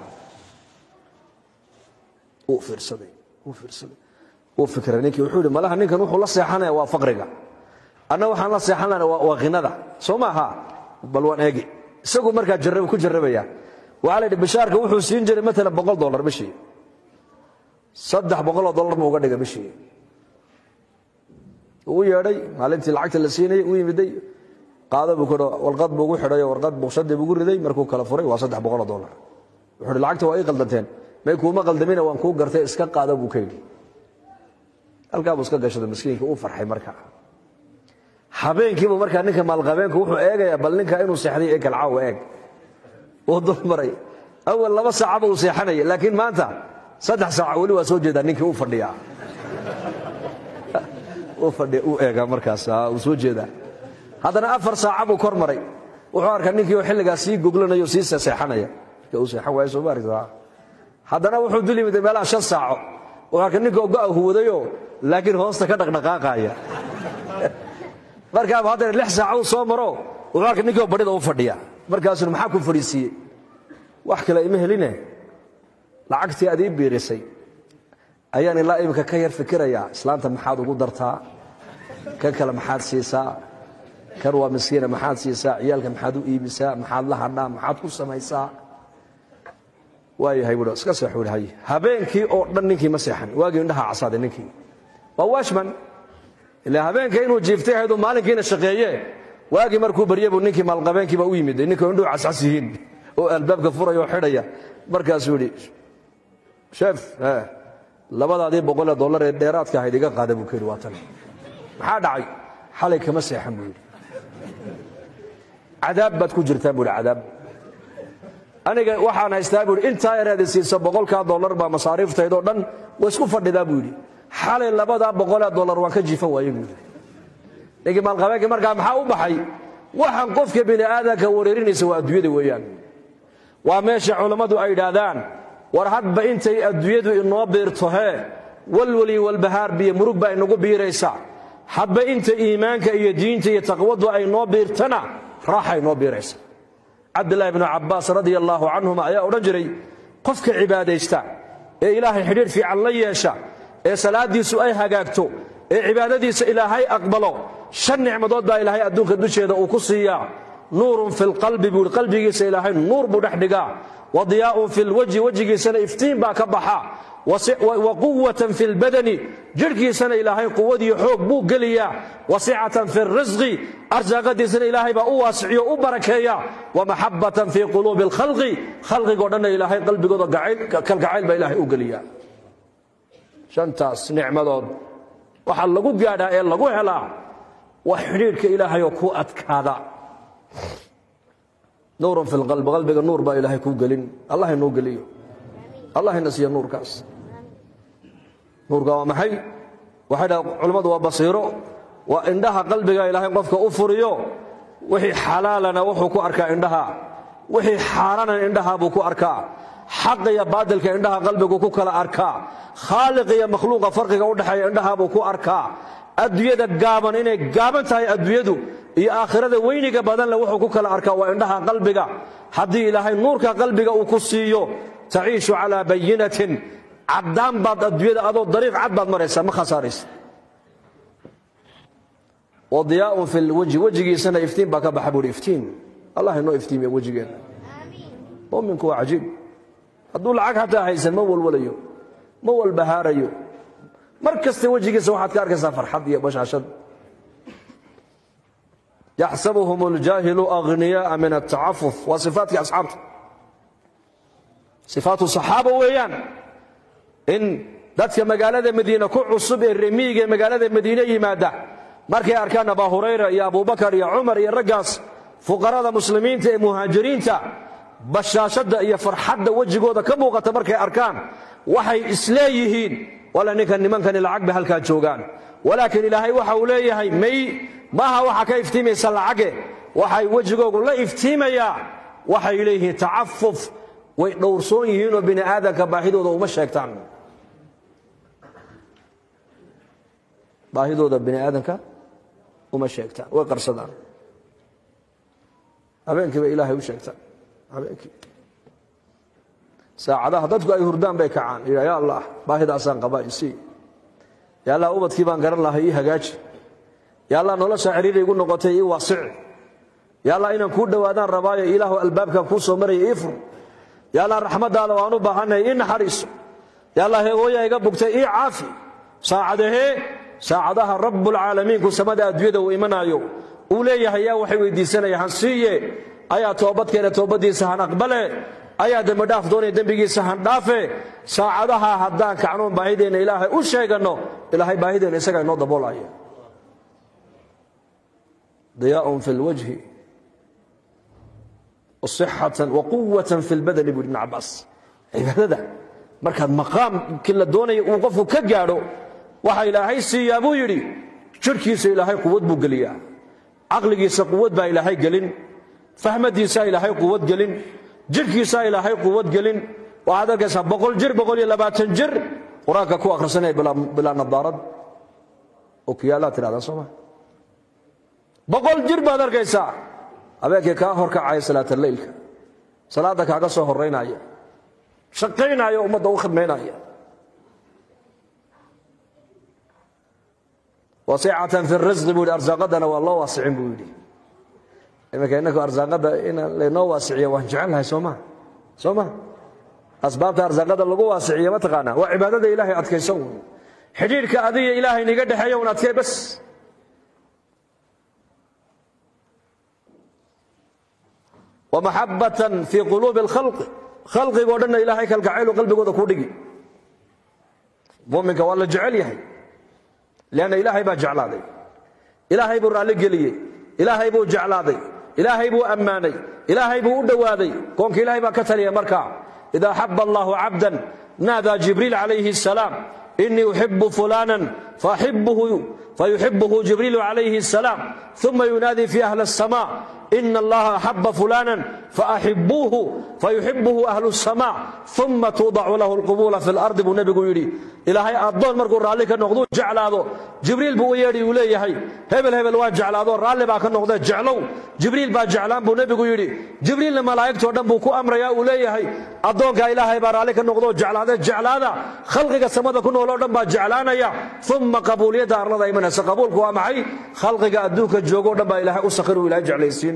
uu fiirsaday uu fiirsaday uu fikray ninkii wuxuu yidhi malaha ninkan wuxuu la seexanaya waa faqriga anna waxaan la seexan lahana waa khinada soo maaha bal waan eegi isagu markaa jarrab ku jarrabaya waxaa la yidhi bishaarka wuxuu siin jiray maalan boqol dollar bishii saddex boqoloo dollar buu uga dhigay bishii uu yeedhay maalintii lacagta la siinayay u yimiday qaado buu kudho warqad buu ugu xidhay oo warqad buuqshadii buugu riday markuu kala furay waa saddex boqoloo dollar wuxuu hi lacagta waa ii qaldanteen may kuuma qaldamina waan kuu gartay iska qaada buu ka yidhi halkaa buu iska gashaday miskiinka uu farxay markaa habeenkiibu markaa ninka maalqabeenku wuxuu eegayaa bal ninka inuu seexday ee kalcaawa eeg uu dulmaray awal laba saacaba uu seexanaya laakiin maanta saddex saaca weli waa soo jeedaa ninkii uu fadhiyaa uu fadhiya uu eegaa markaas uu soo jeedaa haddana afar saaca buu kor maray wuxuu arkaa ninkii oo xilligaa sii goglanayo sii seexanaya uu seexan waayo soo maaragtaa haddana wuxuu dul yimid meelaha shan saaco wuxuu arkay ninka ogo'a huwadayoo laakiin hoosta ka dhaqdhaqaaqaaya markaaba haddana lix saaca uu soo maro wuxuu arkay ninkii oo badhida u fadhiya markaasuna maxaa ku fadhiisiiyey wax kale ima heline lacagtii aad ii biirisay ayaan ilaa iminka ka yar fikirayaa islaanta maxaad ugu dartaa kan kale maxaad siisaa kan waa miskiina maxaad siisaa ciyaalka maxaad u iibisaa maxaad la hadhaa maxaad ku samaysaa waayahay buui iska seexu hay habeenkii oo dhan ninkii ma seexan waagii indhaha casaaday ninkii waa washman ila habeenka inuu jiiftay ahayduu maalinkiina shaqeeye waagii markuu barye buu ninkii maalqabeenkiiba u yimid ninkii indhuhu cascas yihiin oo albaabka furaya oo xidhaya markaasuu yidhi sheef labadaadii boqolee dollar ee dheeraadka ahayd iga qaada buu ka yidhi waa tan maxaa dhacay xalay kama seexan buu yidhi cadaab baad ku jirtaan buu yidhi cadaab aniga waxaan haystaa buu yidhi intaa yareeda siisa boqolkaa dollar baa masaariiftaydoo dhan way isku fadhidaa buu yidhi xalay labadaa boqolee dollar waan ka jiifan waaye buu yidhi ninkii maalqabeenkii markaa maxaa u baxay waxaan qofka bini aadanka wareerinaysa waa adduunyada weeyaan waa meesha culammadu ay yidhaahdaan war hadba intay adduunyadu inoo biirto hee walwali walbahaar biyo murug baa inagu biiraysa hadba inta iimaanka iyo diinta iyo taqwadu ay noo biirtana raaxa inoo biiraysa cabdilaahi bnu cabbaas radia allaahu canhuma ayaa odhan jiray qofka cibaadaysta ee ilaahay xidhiidh fiican la yeesha ee salaaddiisu ay hagaagto ee cibaadadiisa ilaahay aqbalo shan nicmadood baa ilaahay adduunka dusheeda uu ku siiyaa nuurun fi lqalbi buu i qalbigiisa ilaahay nuur buu dhex dhigaa wa diyaaun fi lwajhi wejigiisana iftiin baa ka baxa wa quwatan fi lbadani jidhkiisana ilaahay quwadiyo xoog buu geliyaa wa sicatan fi risqi arsaaqadiisana ilaahay baa u waasiciyo u barakeeya wa maxabatan fi quluubi alkhalqi khalqigoo dhanna ilaahay qalbigooda kalgacayl baa ilaahay u geliyaa shantaas nicmadood waxaa lagu gaadhaa ee lagu helaa waa xidhiidhka ilaahayoo ku adkaada nuurun fi lqalbi qalbiga nuur baa ilaahay kuu gelin allah inoo geliyo allah ina siiya nuurkaas nuurka waa maxay waxay dhaha culammadu waa basiiro waa indhaha qalbiga ilaahay qofka u furiyo wixii xalaalana wuxuu ku arkaa indhaha wixii xaaranan indhaha buu ku arkaa xaq iyo baadilka indhaha qalbigu ku kala arkaa khaaliq iyo makhluuqa farqiga u dhexeeya indhaha buu ku arkaa adduunyada gaaban inay gaaban tahay adduunyadu iyo aakhirada weyniga badanle wuxuu ku kala arkaa waa indhaha qalbiga haddii ilaahay nuurka qalbiga uu ku siiyo taciishu calaa bayinatin caddaan baad adduunyada adoo dariiq cad baad maraysaa ma khasaaraysa wadiyaaun fi lwajhi wejigiisana iftiin baa ka baxa buuhi iftiin allah inoo iftiimiya wejigeenna muminku waa cajiib hadduu lacag hataa haysan ma walwalayo ma walbahaarayo mar kasta wejigiisa waxaad ka arkaysaa farxad iyo bashaashad yaxsabuhum اljaahilu aghniyaءa min atacafuf waa sifaatkii asxaabta sifaatu saxaaba weeyaan in dadka magaalada madiine ku cusub ee remiiga ee magaalada madiine yimaada markay arkaan abaa hurayra iyo abubakar iyo cumar iyo raggaas fuqarada muslimiinta ee muhaajiriinta bashaashadda iyo farxadda wejigooda ka muuqata markay arkaan waxay isleeyihiin wala ninkan nimankani lacag bay halkaa joogaan walaakiin ilaahay waxa uu leeyahay may maaha waxa ka iftiimaysa lacage waxay wejigoogu la iftiimayaa waxay leeyihiin tacafuf way dhowrsoon yihiinoo bini aadamka baahidooda uma sheegtaan baahidooda bini aadamka uma sheegtaan way qarsadaan habeenkii bay ilaahay u sheegtaan habeenkii saacadaha dadku ay hurdaan bay kacaan yidha ya allah baahidaasaan qabaa isii ya allah ubadkii baan garan lahay ii hagaaji ya allah nolosha xiriiray igu noqotay ii waasici ya allah inaan kuu dhowaadaan rabaayo ilaahu albaabkan kuu soo maraya ii fur ya allah raxmaddaada waan u baahannahay ii naxariiso ya allah heegooya iga bugtay ii caafi saacadahee saacadaha rabbulcaalamiinku samada adduunyada uu imanaayo uu leeyahay yaa waxay weydiisanaya han siiye ayaa toobadkeena toobaddiisa han aqbale ayaa dembidhaaf doonaya dembigiisa han dhaafe saacadaha haddaan kacnoon baahideenna ilaahay u sheeganno ilaahay baahideenna isagaa inoo daboolaya diyaaun fi lwajhi wasixatan waquwatan fi lbadani buu ibn cabaas cibaadada markaad maqaamkii la doonaya uu qofku ka gaadho waxa ilaahay siiyaa buu yidhi jirhkiisa ilaahay quwad buu geliyaa caqligiisa quwad baa ilaahay gelin fahmadiisaa ilaahay quwad gelin jirhkiisaa ilaahay quwad gelin waxaad arkaysaa boqol jir boqol iyo labaatan jir qur-aanka ku akhrisanaya bilaa nadaarad okiyaalaad tidhahdaan soo ma boqol jir baad arkaysaa habeenkii kaa hor kacaya salaataleylka salaadda kaaga soo horaynaya shaqaynaya ummadda u khidmaynaya wasicatan fi risqi buu yidhi arsaaqadana waa loo waasicin buu yidhi iminka innaku arsaaqadda in laynoo waasiciyo waan jecelnahay soo ma soo ma asbaabta arsaaqada lagu waasiciyo ma taqaanaa waa cibaadada ilaahay adkayso un xidhiirhka adiga ilaahay niga dhexeeya un adkee bas wamaxabatan fii quluubi alkhalqi khalqigoo dhanna ilaahay kalgacaylu qalbigooda ku dhigi muminka waa la jecel yahay leanna ilaahay baa jeclaaday ilaahay buu raalli geliyey ilaahay buu jeclaaday ilaahay buu ammaanay ilaahay buu u dhowaaday koonka ilaahay baa ka taliya markaa idaa xaba allahu cabdan naadaa jibriil calayhi asalaam inii uxibu fulanan fayuxibuhu jibriilu calayhi asalaam uma yunaadii fi ahli الsama ina allaha axaba fulana faaxibuuhu fayuxibuhu ahlu الsama uma tuudacu lahu اlqubula fi اlardi buu nebigu yidhi ilaahay addoon markuu raalli ka noqduu jeclaado jibriil buu u yeedhi uu leeyahay hebel hebel waa jeclaado raalli baa ka noqdee jeclow jibriil baa jeclaan buu nebigu yidhi jibriilna malaa'igtoo dhan buu ku amrayaa uu leeyahay addoonkaa ilaahay baa raalli ka noqdoo jeclaade jeclaada khalqiga samada ku nooloo dhan baa jeclaanaya uma qabuuliyadda arlada imanaysa qabuulku waa maxay khalqiga adduunka joogoo dhan baa ilaahay u sakhiru ilahay jeclaysiin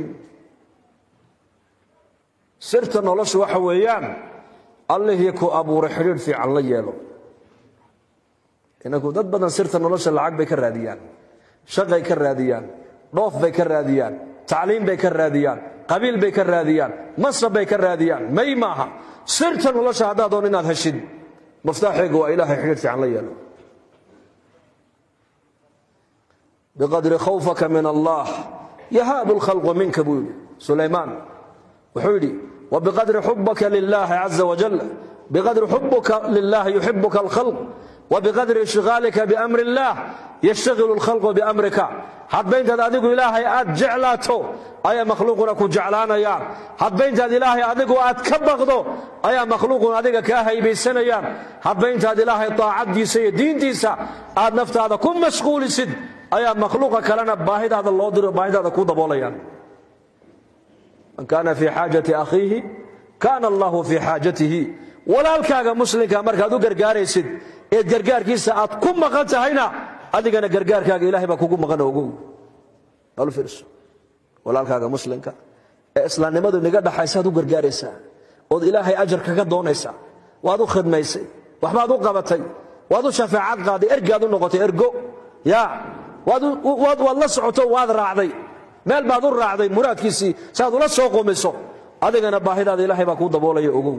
sirta noloshu waxa weeyaan allihii ku abuuray xidhiidh fiican la yeelo inagu dad badan sirta nolosha lacag bay ka raadiyaan shaqay ka raadiyaan dhoof bay ka raadiyaan tacliim bay ka raadiyaan qabiil bay ka raadiyaan masrab bay ka raadiyaan may maaha sirta nolosha haddaad doon inaad heshid muftaaxeegu waa ilaahay xidhiidh fiican la yeelo biqadri khawfaka min allah yahaabu lkhalqu minka buu yidhi sulaymaan wuxuu yidhi وبقدر حبك لله عز وجل بقدر حبك لله يحبك الخلق وبقدر انشغالك بأمر الله يشتغل الخلق بأمرك hadba intaad adigu ilaahay aad jeclaato ayaa makhluuquna ku jeclaanayaan hadba intaad ilaahay adigu aad ka baqdo ayaa makhluuquna adiga kaa haybaysanayaan hadba intaad ilaahay taacaddiisa iyo diintiisa aad naftaada ku mashquulisid ayaa makhluuqa kalena baahidaada loo diro baahidaada ku daboolayaan man kaana fii xaajati akhiihi kaana allahu fii xaajatihi walaalkaaga muslimka markaad u gargaaraysid eed gargaarkiisa aad ku maqan tahayna adigana gargaarkaaga ilahay baa kugu maqan ogow balu fiirso walaalkaaga muslimka ee islaamnimadu inaga dhaxaysaad u gargaaraysaa ood ilaahay ajar kaga doonaysaa waad u khidmaysay waxbaad u qabatay waad u shafeecad qaaday ergaad u noqotay ergo ya waad la socoto waad raacday meel baad u raacday muraadkiisii saaad ula soo qomiso adigana baahidaada ilaahay baa kuu daboolaya ogow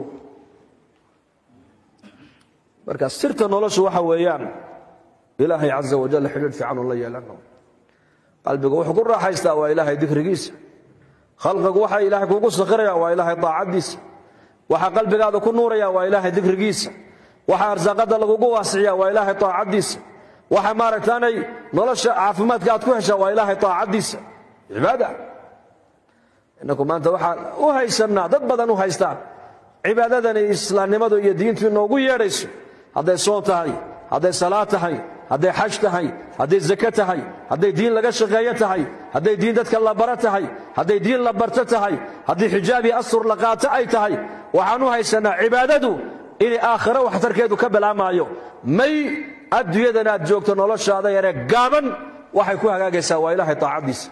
marka sirta noloshu waxa weeyaan ilaahay caza wajal xidhiidh fiican uu la yeelano qalbigu wuxuu ku raaxaystaa waa ilaahay dikrigiisa khalqigu waxa ilaahay kuugu sakhiraya waa ilaahay daacaddiisa waxa qalbigaada ku nuuraya waa ilaahay dikrigiisa waxa arsaaqada lagugu waasiciya waa ilaahay taacaddiisa waxa maaragtaanay nolosha caafimaadka aad ku heshaa waa ilaahay taacaddiisa cibaada inaku maanta waxaan u haysannaa dad badan u haystaan cibaadadani islaamnimadu iyo diintu inoogu yeedhayso hadday soon tahay hadday salaad tahay hadday xaj tahay hadday zake tahay hadday diin laga shaqeeyo tahay hadday diin dadka la bara tahay hadday diin la barto tahay haddii xijaab iyo astur la qaato ay tahay waxaan u haysannaa cibaadadu inay aakhiro waxtarkeedu ka bilaamaayo may adduunyadan aad joogto noloshaada yaree gaaban waxay ku hagaagaysaa waa ilaahay taacaddiisa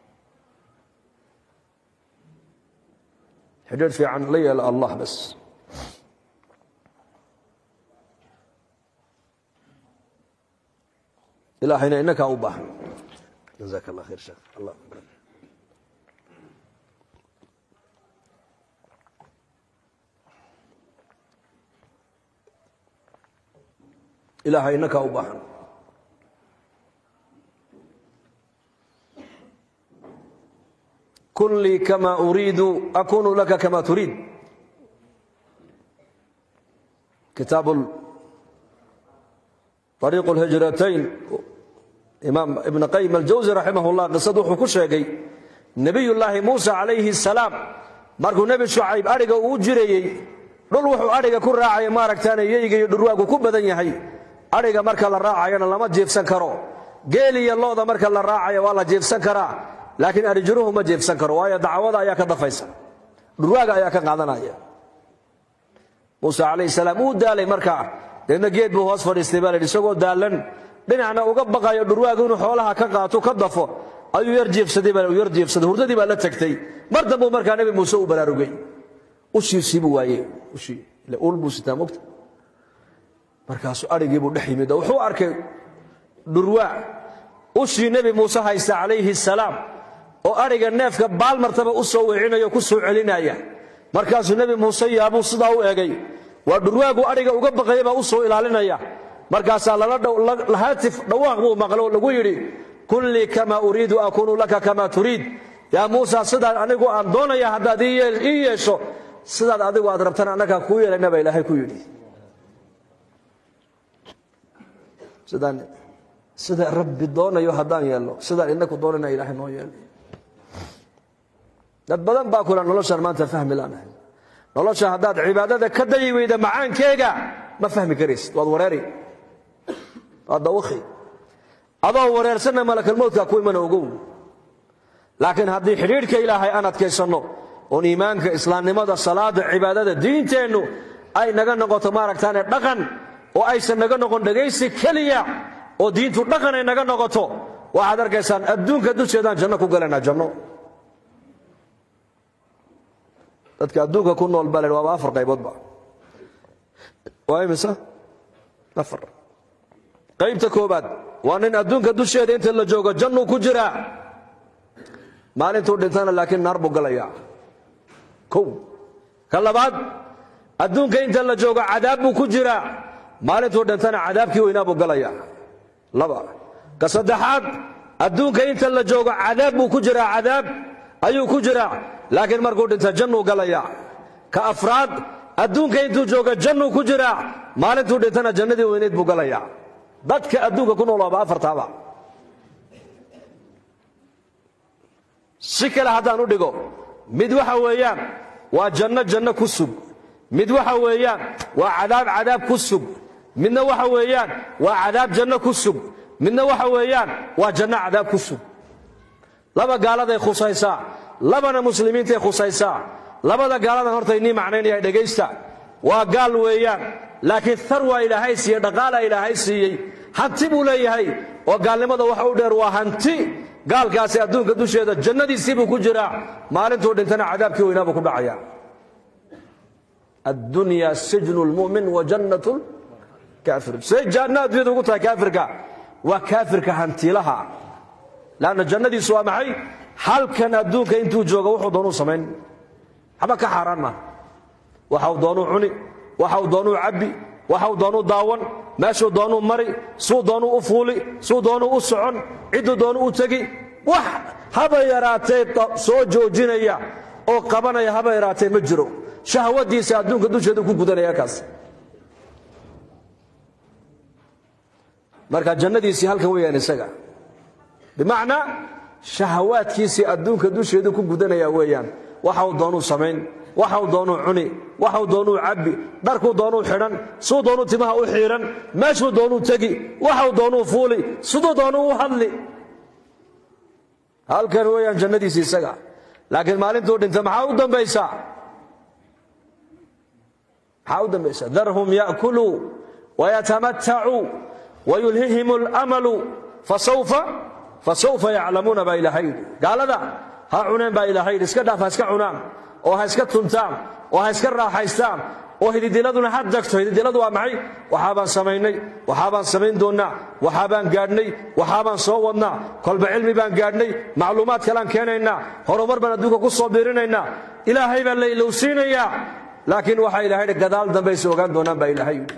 xidhiidh fiican la yeela allah bas ilaahayna inakaa u baahan jazaak allah khayr sheekh allah akbar ilaahay inakaa u baahan kun lii kama uriidu akunu laka kama turiid kitaab طريق الهجرتين إمام ابن قيم الجوزي رحمه الله قصد wuxuu ku sheegay نبي الله موسى عليه السلام markuu nebi shucayb adhiga uu jirayey dhul wuxuu adhiga ku raacaya maaragtaan yeyga iyo dhurwaagu ku badan yahay adhiga marka la raacayana lama jiifsan karo geel iyo looda marka la raacaya waa la jiifsan karaa laakiin adhijiruhu ma jiifsan karo waayo dacwada ayaa ka dafaysa dhurwaaga ayaa ka qaadanaya muuse calayhi salaam uu daalay markaa deedna geed buu hoos fadhiistay baa la yidhi isagoo daallan dhinacna uga baqayo dhurwaagu inuu xoolaha ka qaato ka dafo ayuu yar jiifsaday baa yar jiifsaday hurdadii baa la tagtay mar dambuu markaa nebi muuse u baraarugay ushiisii buu waayey ushii ile ul buu sitaa mogta markaasuu adhigii buu dhex yimid oo wuxuu arkay dhurwaa ushii nebi muuse haysta calayhi salaam oo adhiga neefka baalmartaba u soo weecinayo ku soo celinaya markaasuu nebi muuse yaabuu sidaa u egay waa dhurwaagu adhiga uga baqaya baa u soo ilaalinaya markaasaa haatif dhawaaq buu maqlo oo lagu yidhi kun lii kama uriidu akunu laka kama turiid yaa muusa sidaad anigu aan doonaya haddaad ii yeesho sidaad adigu aad rabtana annagaa kuu yeelayna baa ilaahay ku yidhi sida rabbi doonayo haddaan yeelno sidaan inaku doonayna ilaahay noo yeelay dad badan baa kula noloshaan maanta fahmi laanahay nolosha haddaad cibaadada ka dayi weyda macaankeega ma fahmi karaysid waad wareeri waad dawakhi adoo wareersanna malakalmowdkaa ku imana ogow laakiin haddii xidhiidhka ilaahay aan adkaysanno oon iimaanka islaamnimada salaada cibaadada diinteennu ay naga noqoto maaragtaane dhaqan oo aysan naga noqon dhegaysi keliya oo diintu dhaqan ay naga noqoto waxaad arkaysaan adduunka dusheedaan janno ku galaynaa janno dadka adduunka ku nool baa la waaba afar qayboodba waa imisa afar qaybta koobaad waa nin adduunka dusheeda inta la joogo jannuu ku jiraa maalintuu dhintana laakiin naar buu galayaa kow ka labaad adduunka inta la joogo cadaab buu ku jiraa maalintuu dhintana cadaabkii weynaa buu galayaa laba ka saddexaad adduunka inta la joogo cadaab buu ku jiraa cadaab ayuu ku jiraa laakiin markuu dhinta jannuu galayaa ka afraad adduunka intuu jooga jannuu ku jiraa maalintuu dhintana jannadii weyneyd buu galayaa dadka adduunka ku nool waaba afartaaba si kale haddaan u dhigo mid waxa weeyaan waa janno janno ku sug mid waxa weeyaan waa cadaab cadaab ku sug midna waxa weeyaan waa cadaab janno ku sug midna waxa weeyaan waa janno cadaab ku sug laba gaaladay khusaysaa labana muslimiintay khusaysaa labada gaaladan horta inii macnaynaya dhegaysta waa gaal weeyaan laakiin thar waa ilaahay siiyey dhaqaala ilaahay siiyey hanti buu leeyahay oo gaalnimada waxa u dheer waa hanti gaalkaasi adduunka dusheeda jannadiisii buu ku jiraa maalintuu dhintana cadaabkii weynaa buu ku dhacaya addunya sijnu lmu'min wa jannatu lkaafir say janno adduunyada ugu tahay kaafirka waa kaafirka hantiilaha lanna jannadiisu waa maxay halkan adduunka intuu jooga wuxuu doonuu samayn waxba ka xaaraan maaha waxau doonuu cuni waxau doonuu cabbi waxau doonuu daawan meeshuu doonuu mari suu doonuu u fuuli suu doonuu u socon cidduu doonuu u tegi wax haba yaraatee soo joojinaya oo qabanaya haba yaraatee ma jiro shahwadiisa adduunka dusheedu ku gudanaya kaas marka jannadiisii halkan weeyaan isaga bimacnaa shahawaadkiisii adduunka dusheedu ku gudanaya weeyaan waxau doonuu samayn waxau doonuu cuni waxau doonuu cabbi dharkuu doonuu xidhan suu doonuu timaha u xiidhan meeshuu doonuu tegi waxau doonuu fuuli siduu doonuu u hadli halkan weeyaan jannadiisii isaga laakiin maalintuu dhinta maxaa u dambaysaa maxaa u dambaysa darhum ya'kuluu wayatamatacuu wayulhihim alamalu fasawfa fasawfa yaclamuuna baa ilaahay yidhi gaalada ha cuneen baa ilaahay yidhi iska dhaaf ha iska cunaan oo ha iska tuntaan oo ha iska raaxaystaan oo hididiladuna ha dagto hididiladu waa maxay waxaabaan samaynay waxaabaan samayn doonnaa waxaabaan gaadhnay waxaabaan soo wadnaa kolba cilmi baan gaadhnay macluumaad kalaan keenaynaa horumar baan adduunka ku soo biirinaynaa ilaahay baa la ilowsiinayaa laakiin waxaa ilahay yidhi gadaal dambayse ogaan doonaan baa ilaahay yidhi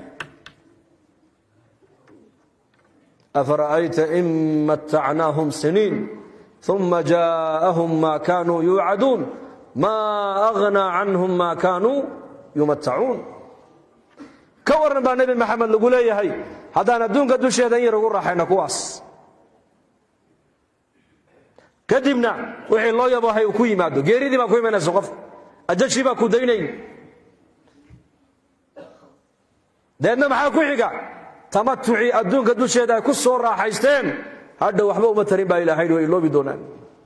afara'ayta in mattacnaahum siniin uma jaa'ahum ma kaanuu yuucaduun ma aghnaa canhum ma kaanuu yumatacuun ka warran baa nebi maxamed lagu leeyahay haddaan adduunka dusheeda in yar ugu raaxayna kuwaas kadibna wixii loo yabohay uu ku yimaado geeridii baa ku imanaysa qofka ajashii baa ku daynayn deedna maxaa ku xiga tamatucii adduunka dusheeda ay ku soo raaxaysteen hadha waxba uma tarin baa ilahay way iloobi doonaan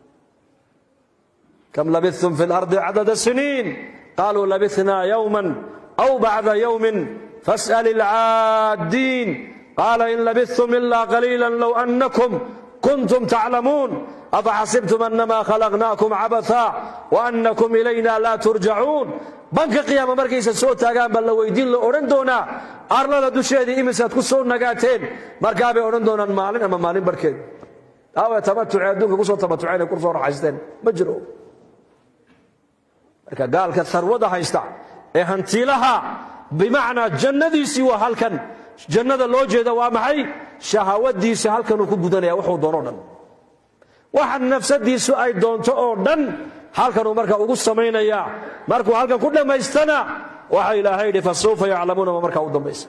kam labithtum fi lardi cadada siniin qaluu labithnaa yowma aw bacda yowmin fas'al ilcaaddiin qaala in labithtum ila qaliila low annakum kuntum taclamuun afaxasibtum anama khalaqnaakum cabatha waannakum ilayna laa turjacuun banka qiyaama markaysa soo taagaan baa la weydiin la odhan doonaa arlada dusheedii imisaad ku soo nagaateen markaabay odhan doonaan maalin ama maalin barhkeed aawa tamatucee adduunka kusoo tamatuceen ay kusoo raxaysteen ma jiro marka gaalka harwada haysta ee hantiilaha bimacnaa jannadiisii waa halkan jannada loo jeeda waa maxay shahawadiisa halkanuu ku gudanaya wuxuu doono dhan waxa nafsadiisu ay doonto oo dhan halkanuu marka ugu samaynayaa markuu halkan ku dhammaystana waxa ilaahay yidhi fasawfa yaclamuuna ma markaa u dambaysa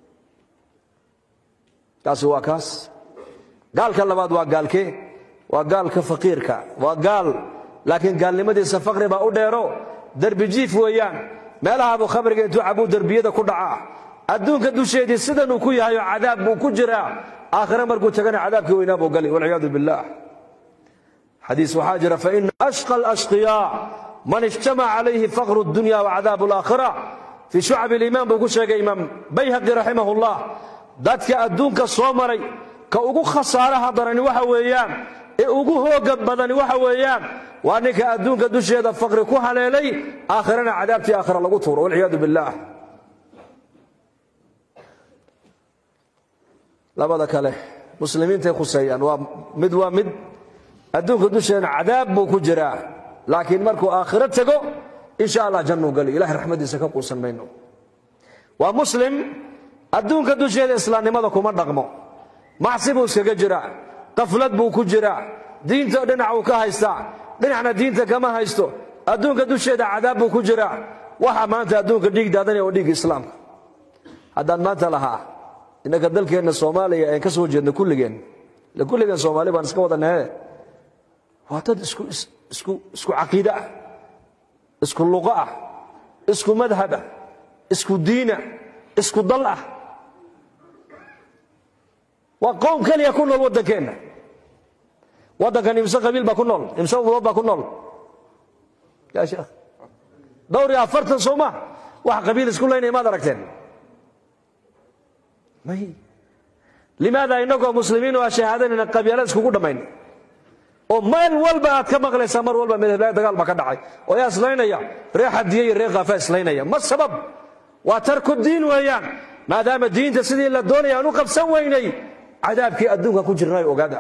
kaasi waa kaas gaalka labaad waa gaalkee waa gaalka faqiirka waa gaal laakiin gaalnimadiisa faqri baa u dheero derbi jiif weeyaan meelahaabuu khamriga intuu cabuu derbiyada ku dhacaa adduunka dusheedii sidanuu ku yahay oo cadaab buu ku jiraa aakhire markuu tagana cadaabkii weynaa buu gali walciyaadu billaah xadiis waxaa jira faina ashqa alashqiyaa man ijtamaca calayhi faqru dunya wacadaabu alaakhira fii shucab iliimaan buu ku sheegay imaam bayhaqi raximah ullah dadka adduunka soo maray ka ugu khasaaraha darani waxa weeyaan ee ugu hooga badani waxa weeyaan waa ninka adduunka dusheeda faqri ku haleelay aakhirana cadaabtii aakhira lagu tuuro walciyaadu billaah labada kale muslimiintay khuseeyaan waa mid waa mid adduunka dusheena cadaab buu ku jiraa laakiin markuu aakhiro tego insha allah jannuu gali ilahay raxmadiisa ka quusan mayno waa muslim adduunka dusheeda islaamnimada kuma dhaqmo macsi buu iskaga jiraa qaflad buu ku jiraa diinta dhinac uu ka haystaa dhinacna diinta kama haysto adduunka dusheeda cadaab buu ku jiraa waxa maanta adduunka dhiig daadanaya waa dhiigga islaamka haddaan maanta lahaa innaka dalkeenna soomaaliya aan ka soo jeedna kulligeen ile kulligeen soomaali baan iska wadanahe waa dad isku isku isku caqiide ah isku luqo ah isku madhab ah isku diina isku dal ah waa qowm keliya ku nool waddankeenna waddankan imse qabiil baa ku nool imse umadood baa ku nool yaa sheekh dhowr iyo afartan soo ma wax qabiil isku laynaya maad aragteen may limaada inagoo muslimiin oo a shahaadanayna qabyaalad iskugu dhammayn oo meel walba aad ka maqlaysaa mar walba midhablaha dagaal baa ka dhacay oo yaa islaynaya ree xadiye iyo ree khaafa islaynaya ma sabab waa tarku diin weeyaan maadaama diinta sidii la doonaya aan u qabsan weynay cadaabkii adduunka ku jirnaayo ogaada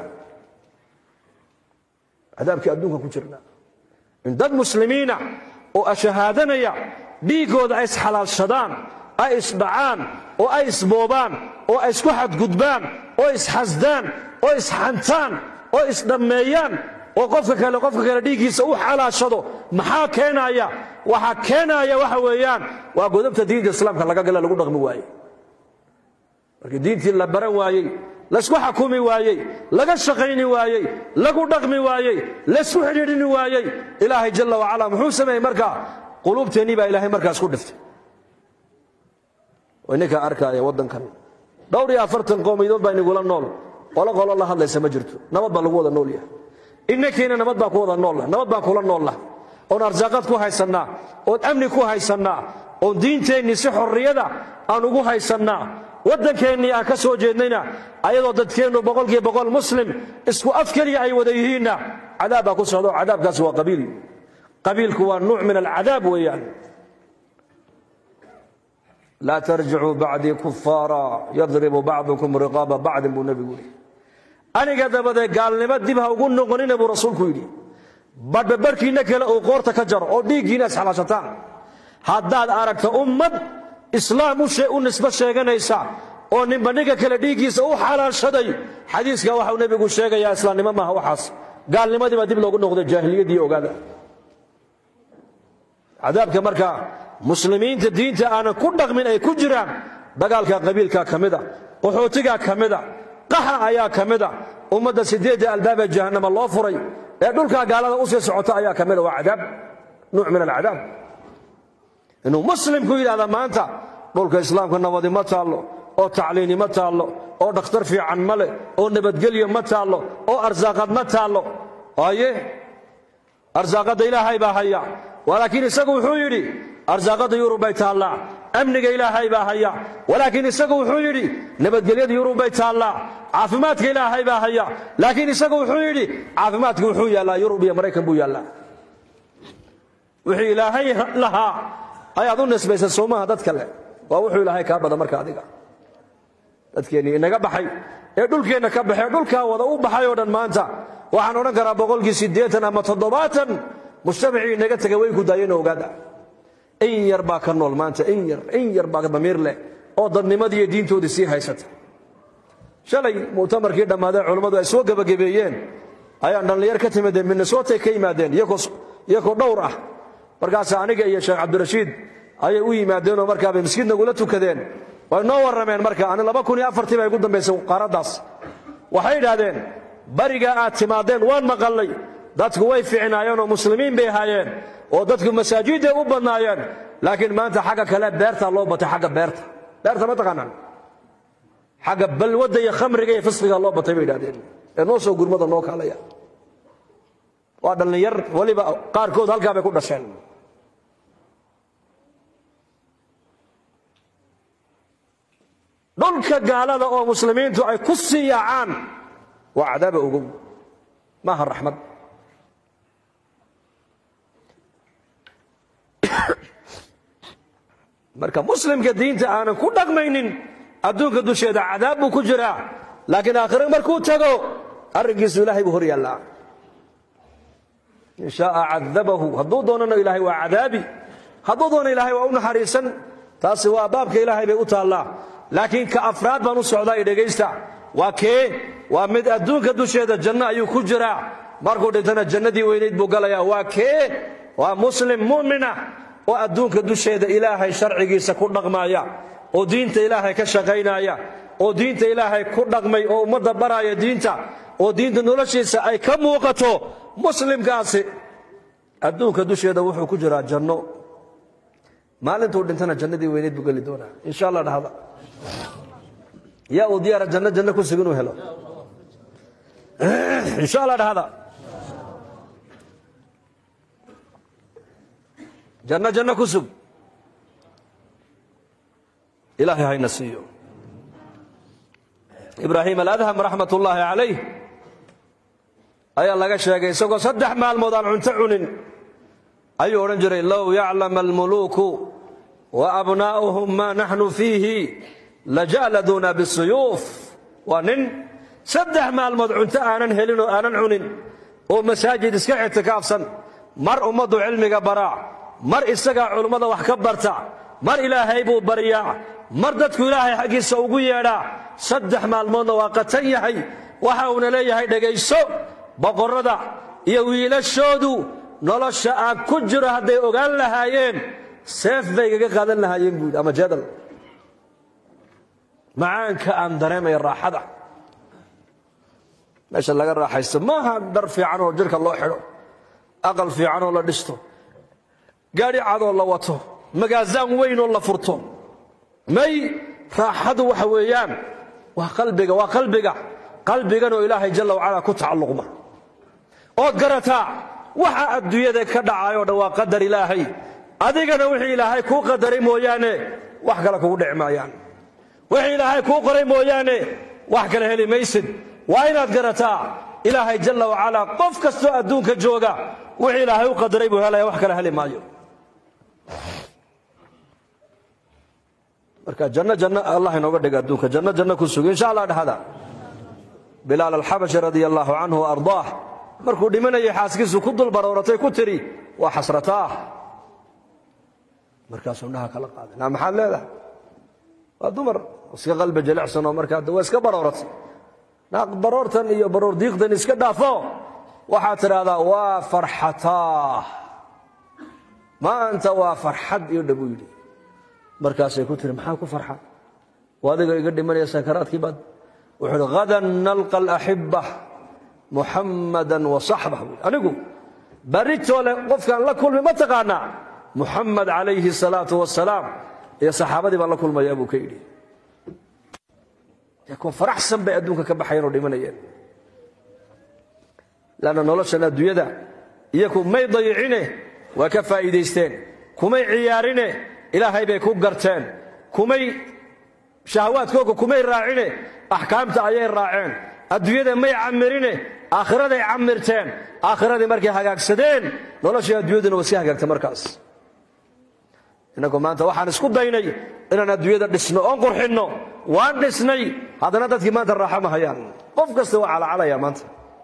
cadaabkii adduunka ku jirnaa in dad muslimiina oo ashahaadanaya dhiiggooda ay isxalaalshadaan ay isdhacaan oo ay isboobaan oo ay isku xadgudbaan oo isxasdaan oo isxantaan oo isdhammeeyaan oo qofka kale qofka kale dhiiggiisa u xalaashado maxaa keenaya waxaa keenaya waxa weeyaan waa godobta diinta islaamka laga gala lagu dhaqmi waaye markii diintii la baran waayey laysku xakumi waayey laga shaqayni waayey lagu dhaqmi waayey laysku xidhiidhini waayey ilaahay jalla wacala muxuu sameeyey markaa quluubteennii baa ilaahay markaas ku dhiftay ininkaa arkaaya waddankan dhowr iyo afartan qoomiyadood baa inigula nool qolo qolo la hadlaysa ma jirto nabad baa lagu wada nool yahay inankiina nabad baan ku wada noolla nabad baan kula noolla oon arsaaqad ku haysannaa oon amni ku haysannaa oon diinteennii si xorriyada aan ugu haysannaa waddankeennii aan ka soo jeednayna ayadoo dadkeennu boqolkiiba boqol muslim isku af keliya ay wada yihiinna cadaab baa ku socda oo cadaabkaasi waa qabiil qabiilku waa nuuc min alcadaab weeyaan laa tarjicuu bacdii kufaara yadribu bacdukum riqaaba bacdin buu nebigu yidhi aniga dabadee gaalnimo dib ha ugu noqonina buu rasuulku yidhi badhba barhkiinna kale uu qoorta ka jaro oo dhiiggiina isxalaashataan haddaad aragto ummad islaam u nisbo sheeganaysa oo ninba ninka kale dhiiggiisa u xalaashaday xadiiska waxau nebigu sheegayaa islaamnimo maaha waxaas gaalnimadii baa dib loogu noqday jaahiliyadii ogaada cadaabka markaa muslimiinta diinta aanan ku dhaqmin ay ku jiraan dagaalka qabiilka ka mida qaxootigaa ka mida qaxa ayaa ka mida ummadda sideedda albaabee jahannama loo furay ee dhulkaa gaalada u sii socota ayaa ka mida waa cadaab nuuc min alcadaab inuu muslimku yidhahda maanta dhulka islaamka nabadi ma taallo oo tacliini ma taallo oo dhakhtar fiican ma leh oo nabadgelyo ma taallo oo arsaaqad ma taallo aye arsaaqadda ilaahay baa haya walaakiin isagu wuxuu yidhi arsaaqadda yurub bay taallaa amniga ilaahay baa haya walaakiin isagu wuxuu yidhi nabadgelyada yurub bay taallaa caafimaadka ilaahay baa haya laakiin isagu wuxuu yidhi caafimaadka wuxuu yaallaa yurub iyo maraykan buu yaallaa wixii ilaahay lahaa ayaad u nisbaysa soomaha dad kale waa wuxuu ilaahay kaa bada marka adiga dadkeennii inaga baxay ee dhulkeenna ka baxee dhulkaa wada u baxay oo dhan maanta waxaan odhan karaa boqolkii siddeetan ama toddobaatan mujtamacii inaga tegay way ku daayeen ogaada in yar baa ka nool maanta in yar in yar baa damiir leh oo dadnimadii iyo diintoodii sii haysata shalay mu'tamarkii dhammaadee culummadu ay soo gebagabeeyeen ayaan dhallinyar ka timideen minnesotay ka yimaadeen iyakoo dhowr ah markaasa aniga iyo sheekh cabdirashiid ayay u yimaadeenoo markaabay miskiid nagula tukadeen way noo warrameen marka ani laba kun iyo afartii baa igu dambaysay qaaraddaas waxay idhaahdeen barigaa aad timaadeen waan maqallay dadku way fiicnaayeen oo muslimiin bay ahaayeen oo dadku masaajidday u badnaayeen laakiin maanta xagga kale beertaa loo batay xagga beerta beerta ma taqaanaan xagga balwadda iyo khamriga iyo fisqiga loo batay bay idhahdeen ee noo soo gurmada noo kaalaya waa dhallinyar weliba qaarkood halkaa bay ku dhasheen dhulka gaalada oo muslimiintu ay ku sii yaacaan waa cadaaba ogow maaha raxmad marka muslimka diinta aanan ku dhaqmaynin adduunka dusheeda cadaab buu ku jiraa laakiin aakhire markuu tago arrinkiisu ilaahay buu hor yaallaa in shaaa cadabahu hadduu doonana ilaahay waa cadaabi hadduu doono ilaahay waa u naxariisan taasi waa baabka ilaahay bay u taallaa laakiin ka afraad baan u socdaa i dhegaysta waa kee waa mid adduunka dusheeda janno ayuu ku jiraa markuu dhintana jannadii weynayd buu galayaa waa kee waa muslim mu'mina oo adduunka dusheeda ilaahay sharcigiisa ku dhaqmaya oo diinta ilaahay ka shaqaynaya oo diinta ilaahay ku dhaqmay oo ummadda baraya diinta oo diinta noloshiisa ay ka muuqato muslimkaasi adduunka dusheeda wuxuu ku jiraa janno maalintuu dhintana jannadii weyneed buu geli doonaa insha allah dhahda yaa uu diyaara janno janno ku sug inuu helo insha allah dhahda janno janno ku sug ilaahay hayna siiyo ibraahim aladham raxmat ullaahi calayh ayaa laga sheegay isagoo saddex maalmood aan cunto cunin ayuu odhan jiray low yaclama almuluuku wa abnaa'uhum maa naxnu fiihi laja'laduuna bisuyuuf waa nin saddex maalmood cunto aanan helin oo aanan cunin oo masaajid iska ictikaafsan mar ummaddu cilmiga baraa mar isagaa culummada wax ka barta mar ilaahay buu baryaa mar dadku ilaahay xaggiisa ugu yeedhaa saddex maalmoodna waa qatan yahay waxa uuna leeyahay dhegayso boqorrada iyo wiilashoodu nolosha aan ku jiro hadday ogaan lahaayeen seef bay gaga qaadan lahaayeen buudi ama jadal macaanka aan dareemaya raaxada meesha laga raaxaysto maaha dhar fiican oo jidhka loo xidho aqal fiican oo la dhisto gaadhi cadoo la wato magaasaan weyn oo la furto may raaxadu waxa weeyaan waa qalbiga waa qalbiga qalbiganoo ilaahay jalla wacala ku tacalluqma ood garataa waxa adduunyada ka dhacayoo dhan waa qadar ilaahay adigana wixii ilaahay kuu qadaray mooyaane wax kale kugu dhici maayaan wixii ilaahay kuu qoray mooyaane wax kale heli maysid waa inaad garataa ilaahay jalla wacalaa qof kastoo adduunka jooga wixii ilaahay u qadaray buu helaya wax kale heli maayo marka janno janno allah inooga dhiga adduunka janno janno ku suga insha allah dhahada bilaal alxabashi radia allaahu canhu wa ardaah markuu dhimanayay xaaskiisu ku dul barooratay ku tiri waa xasrataah markaasuu dhaha kala qaaday naa maxaad leedahay waa dumar iska qalbi jilicsan oo markaa waa iska barooratay naa baroortan iyo baroor diiqdan iska dhaafo waxaad tidhaahdaa waa farxataah maanta waa farxad iyo dhabuu yidhi markaasay ku tiri maxaa ku farxa oo adiga iga dhimanaya sakaraadkii baad wuxuu uhi hadan nalqa alaxibba muxammadan wa saxbah buui anigu baritoole qofkaan la kulmi ma taqaanaa muxamed calayhi salaatu wasalaam iyo saxaabadii baan la kulmayaa buu ka yidhi kuwa faraxsan bay adduunka ka baxayeen oo dhimanayeen lanna noloshan adduunyada iyaku may dayicine waa ka faa'iidaysteen kumay ciyaarine ilaahay bay ku garteen kumay shahawaadkooga kumay raacine axkaamta ayay raaceen adduunyada may camirine aakhiraday camirteen aakhiradii markay hagaagsadeen noloshii adduunyaduna waa iska hagaagta markaas innagu maanta waxaan isku daynay inaan adduunyada dhisno oon qurxinno waan dhisnay haddana dadkii maanta raaxo ma hayaan qof kasta waa calacalaya maanta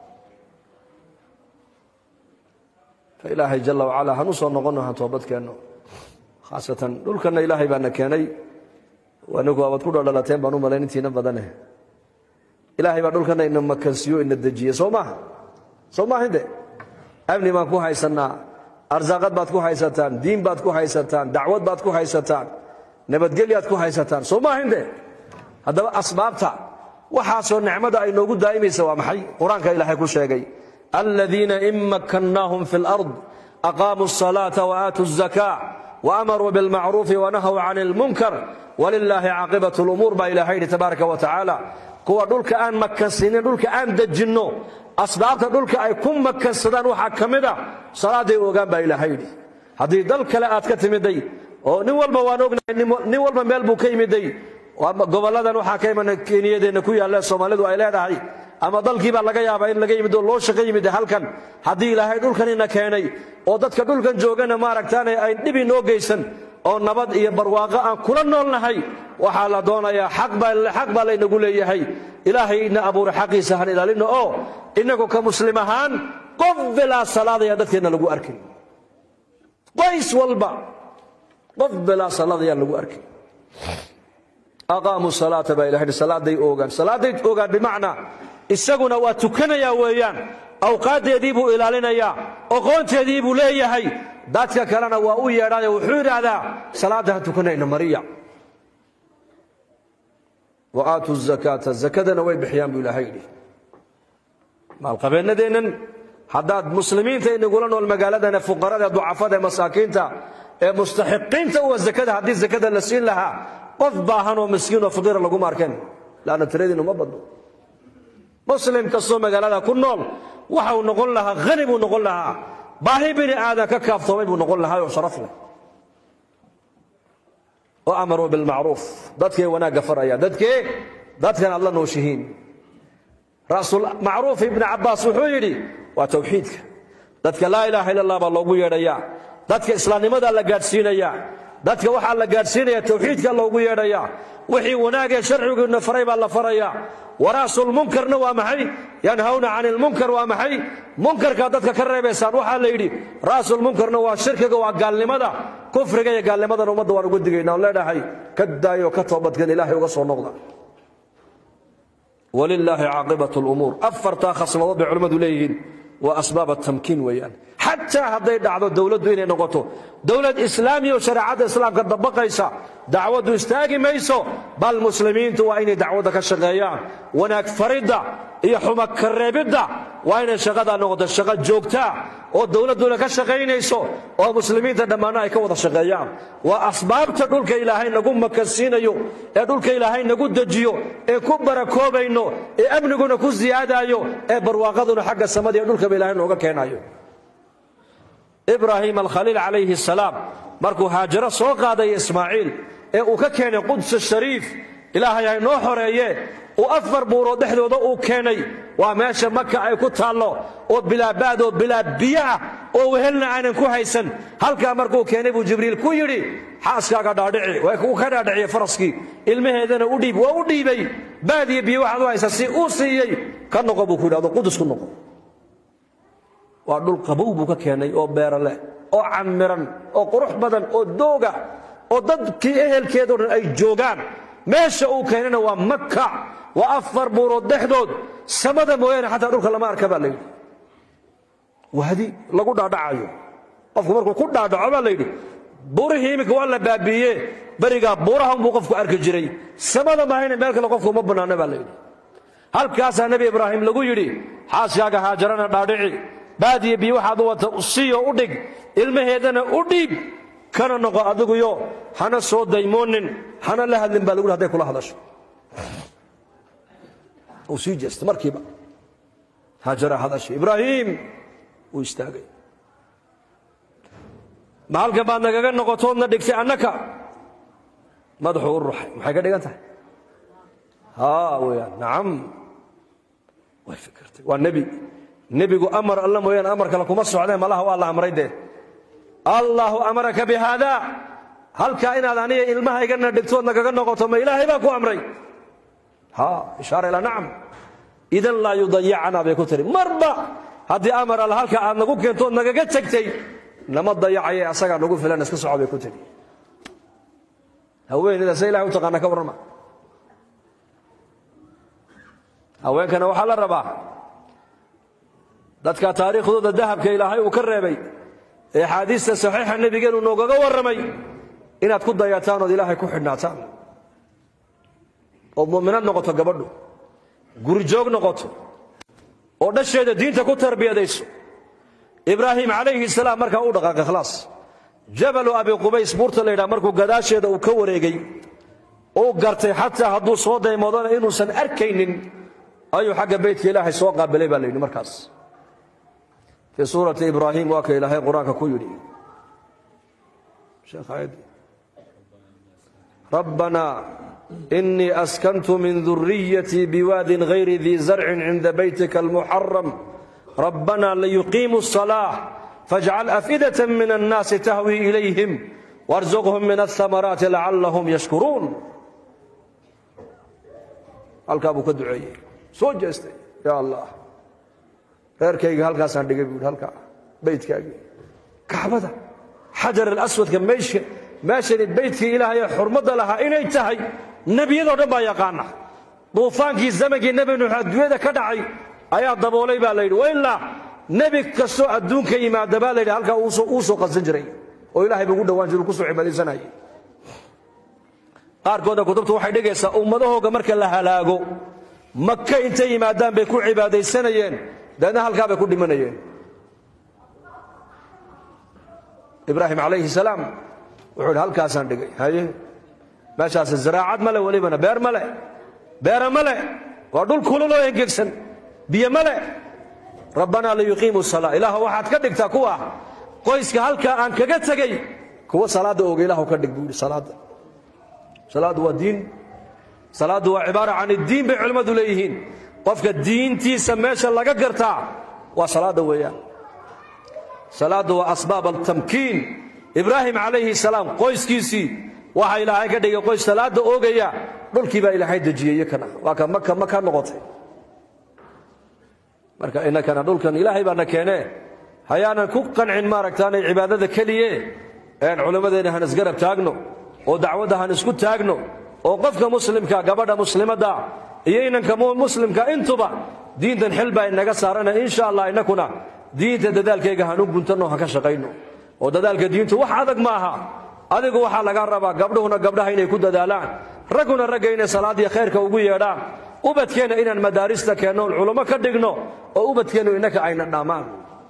fa ilaahay jalla wacala han u soo noqonno han toobadkeenno khaasatan dhulkanna ilaahay baana keenay anigu waabad ku dhaldhalateen baan u malayn intiina badane ilaahay baa dhulkanna ina makansiyo ina dejiye soo maaha soo maahinde amni baan ku haysannaa arsaaqad baad ku haysataan diin baad ku haysataan dacwad baad ku haysataan nabadgelyaad ku haysataan soo maahinde haddaba asbaabta waxaasoo nicmada ay noogu daa'imaysa waa maxay qur-aanka ilaahay ku sheegay aladiina in makkannaahum fi lard aqaamuu الصalaata waaatuu الzaka waamaruu bilmacruufi wanahaw can اlmunkar walilaahi caaqibat lumuur baa ilahay yidhi tabaaraka wa tacaala kuwa dhulka aan makansinin dhulka aan dejinno asbaabta dhulka ay ku makansadaan waxaa ka mid a salaaday ogaan baa ilaahay yidhi haddii dal kale aad ka timiday oo nin walba waan ognahay nin walba meel buu ka yimiday gobolladan waxaa ka iman keniyadeenna ku yaalle soomaalidu ay leedahay ama dalkii baa laga yaabaa in laga yimid oo loo shaqo yimid halkan haddii ilaahay dhulkanina keenay oo dadka dhulkan joogana maaragtaane ay dhibi noo geysan oo nabad iyo barwaaqo aan kula noolnahay waxaa la doonayaa xaq baa laynagu leeyahay ilaahay ina abuuray xaqiisa han ilaalino oo innagu ka muslim ahaan qof bilaa salaadaya dadkeenna lagu arkin qoys walba qof bilaa salaadayaan lagu arkin aqaamuu salaata baa ilahay salaaday oogaan salaaday oogaan bimacnaa isaguna waa tukanayaa weeyaan awqaaddeedii buu ilaalinayaa oqoonteedii buu leeyahay dadka kalena waa u yeedhaayo wuxuu yidhaahdaa salaadda ha tukanayna mariya wa aatu zakaata zakadana way bixiyaan buu ilaahay yidhi maalqabeennadeennan haddaad muslimiinta inagula nool magaaladana fuqarada ducafada ee masaakiinta ee mustaxiqiinta uwa zakada haddii zakada la siin lahaa qof baahan oo miskiin oo faqiira laguma arkeen laanna tiradiinu ma badno muslim kastoo magaalada ku nool waxa uu noqon lahaa hani buu noqon lahaa baahi bini aadan ka kaaftoomay buu noqon lahaa oo sharaf leh oo amaruu bilmacruuf dadkee wanaagga faraya dadkee dadkan aad la nooshihiin ra'sulmacruuf ibni cabbaas wuxuu yidhi waa tawxiidka dadka laa ilaaha illa allah baa loogu yeedhayaa dadka islaamnimadaa la gaadhsiinayaa dadka waxaa la gaadhsiinaya tawxiidka loogu yeedhayaa wixii wanaagee sharciguina faray baa la farayaa wara'sulmunkarna waa maxay yanhawna cani ilmunkar waa maxay munkarkaa dadka ka reebaysaan waxaa la yidhi ra'sulmunkarna waa shirkiga waa gaalnimada kufriga iyo gaalnimadan ummadda waan uga digayna on leenahay ka daayo ka toobadkan ilaahay uga soo noqda walilaahi caaqibat lumuur afartaa khasnadood bay culimmadu leeyihiin waa asbaab atamkiin weeyaan xataa hadday dhacdo dowladdu inay noqoto dowlad islaamiya oo shareecadda islaamka dabaqaysa dacwaddu istaagi mayso bal muslimiintu waa inay dacwadda ka shaqeeyaan wanaag faridda iyo xuma kareebidda waa inay shaqadaa noqoto shaqo joogtaa oo dowladduna ka shaqaynayso oo muslimiinta dhammaanna ay ka wada shaqeeyaan waa asbaabta dhulka ilaahay nagu makansiinayo ee dhulka ilaahay nagu dejiyo ee ku barakoobayno ee amniguna ku siyaadayo ee barwaaqaduna xagga samada iyo dhulkaba ilahay nooga keenayo ibraahim alkhaliil calayhi salaam markuu haajaro soo qaadaya ismaaciil ee uu ka keenay quds shariif ilaahay hay noo xoreeye uu afar buurood dhexdooda uu keenay waa meesha maka ay ku taallo oo bilaabaad oo bilaa biyo ah oo wehelna aanan ku haysan halkaa markuu keenay buu jibriil ku yidhi xaaskaaga dhaadhici uu ka dhaadhiciye faraskii ilmaheedana u dhiib waa u dhiibay baadiyo biyo waxaad u haysa si uu siiyey ka noqo buu ku yidhahdo qudus ku noqo waa dhul qabow buu ka keenay oo beero leh oo camiran oo qurux badan oo dooga oo dadkii ehelkeedao dhan ay joogaan meesha uu keenayna waa maka waa afar buurood dhexdood samada mooyaane xataa dhulka lama arka baa layidhi wadi lagu dhaadhacayo qofku markuu ku dhaadhaco baa layidhi buurihii iminka waa la baabiiye berigaa buuraha unbuu qofku arki jiray samada mahayna meel kale qofku uma bannaana baa layidhi halkaasaa nebi ibraahim lagu yidhi xaaskaaga haajarana dhaadhici baadiya biyo waxaad u wata siiyo u dhig ilmaheedana u dhiib kana noqo adiguyo hana soo daymoonin hana la hadlin baa lagu yidhi haday kula hadasho uu sii jeesta markiiba haajara hadashay ibraahim wuu istaagay ma halkan baad nagaga noqotoodna dhigtay annaka madaxuu u ruxay maxay ka dhigan tahay haa weyaan nacam way fikirtay waa nebi nebigu amar alla mooyaane amar kale kuma socdeen malaha waa la amray dee allaahu amaraka bi haada halkaa inaad aniga ilmahaygana dhigtood nagaga noqoto ma ilaahay baa ku amray ha ishaara ilaa nacam idan laa yudayicanaa bay ku tiri marba haddii amar alla halka aad nagu keentood nagaga tegtay nama dayacaye asagaa nagu filan iska soco bay ku tiri haweenayda se ilahay u taqaana ka warrama haweenkana waxaa la rabaa dadka taariikhdooda dahabka ilaahay uu ka reebay ee axaadiista saxiixa nebigeenu noogaga warramay inaad ku dayataan ood ilaahay ku xidhnaataan ood mu'minaad noqoto gabadhu guri joog noqoto oo dhasheeda diinta ku tarbiyadayso ibraahim calayhi salaam markaa u dhaqaaqay khalaas jabalu abi qubays buurta la yidhaha markuu gadaasheeda uu ka wareegay uu gartay xataa hadduu soo daymoodana inuusan arkaynin ayuu xagga beytka ilaahay soo qaabilay baa la yidhi markaas fii suurati ibraahim waa ka ilaahay qur-aanka ku yidhi rabbana inii askantu min duriyatii biwaadin gayri dii zarcin cinda beytika almuxaram rabbana liyuqiimuu الصalaaة fاjcal afئdaة min الnaasi tahwi ilayhim wاrزqhm min الثamaraati lacalahum yashkuruun halkaa buu ka duceeyey soo jeestay ya allah reerkayga halkaasaan dhigay buu halkaa beytkaagii kacbada xajar alaswadka meeshani beytkii ilaahay ee xurmadda lahaa inay tahay nebiyadoo dhan baa yaqaana duufaankii zamankii nebi nuux adduunyada ka dhacay ayaa daboolay baa la yidhi wailaa nebi kastoo adduunka yimaada baa la yidhi halkaa uu soo qadsan jiray oo ilaahay buu ugu dhowaan jiray kusoo cibaadaysanayay qaarkooda kutubtu waxay dhigaysaa ummadahooga marka la halaago maka intay yimaadaan bay ku cibaadaysanayeen dabeedna halkaa bay ku dhimanayeen ibraahim calayhi salaam wuxuu yidhi halkaasaan dhigay haye meeshaasi zaraacad male welibana beer male beera male waa dhul kululoo engegsan biyo male rabbanaa liyuqiimu salaa ilaah waxaad ka dhigtaa kuwa qoyska halkaa aan kaga tegey kuwa salaadda oga ilahu ka dhig buu yidhi salaadda salaaddu waa diin salaaddu waa cibaara can iddiin bay culimmadu leeyihiin qofka diintiisa meesha laga gartaa waa salaadda weeyaan salaaddu waa asbaab altamkiin ibraahim calayhi salaam qoyskiisii waxa ilaahay ka dhigay qoys salaadda oogaya dhulkii baa ilaahay dejiyey kana waa ka maka maka noqotay marka inakana dhulkan ilaahay baana keenee hayaanan ku qancin maaragtaanay cibaadada keliye een culimmadeenna han isgarab taagno oo dacwadda han isku taagno oo qofka muslimka gabadha muslimadda iyo inanka muslimka intuba diintan xil baa inaga saarana insha allah inakuna diinta dadaalkayga hanu guntanno ha ka shaqayno oo dadaalka diintu wax adag ma aha adigu waxaa laga rabaa gabdhuhuna gabdhaha inay ku dadaalaan ragguna ragga inay salaadiyo khayrka ugu yeedhaan ubadkeenna inaan madaarista keenno oon culummo ka dhigno oo ubadkeennu innaka ayna dhammaan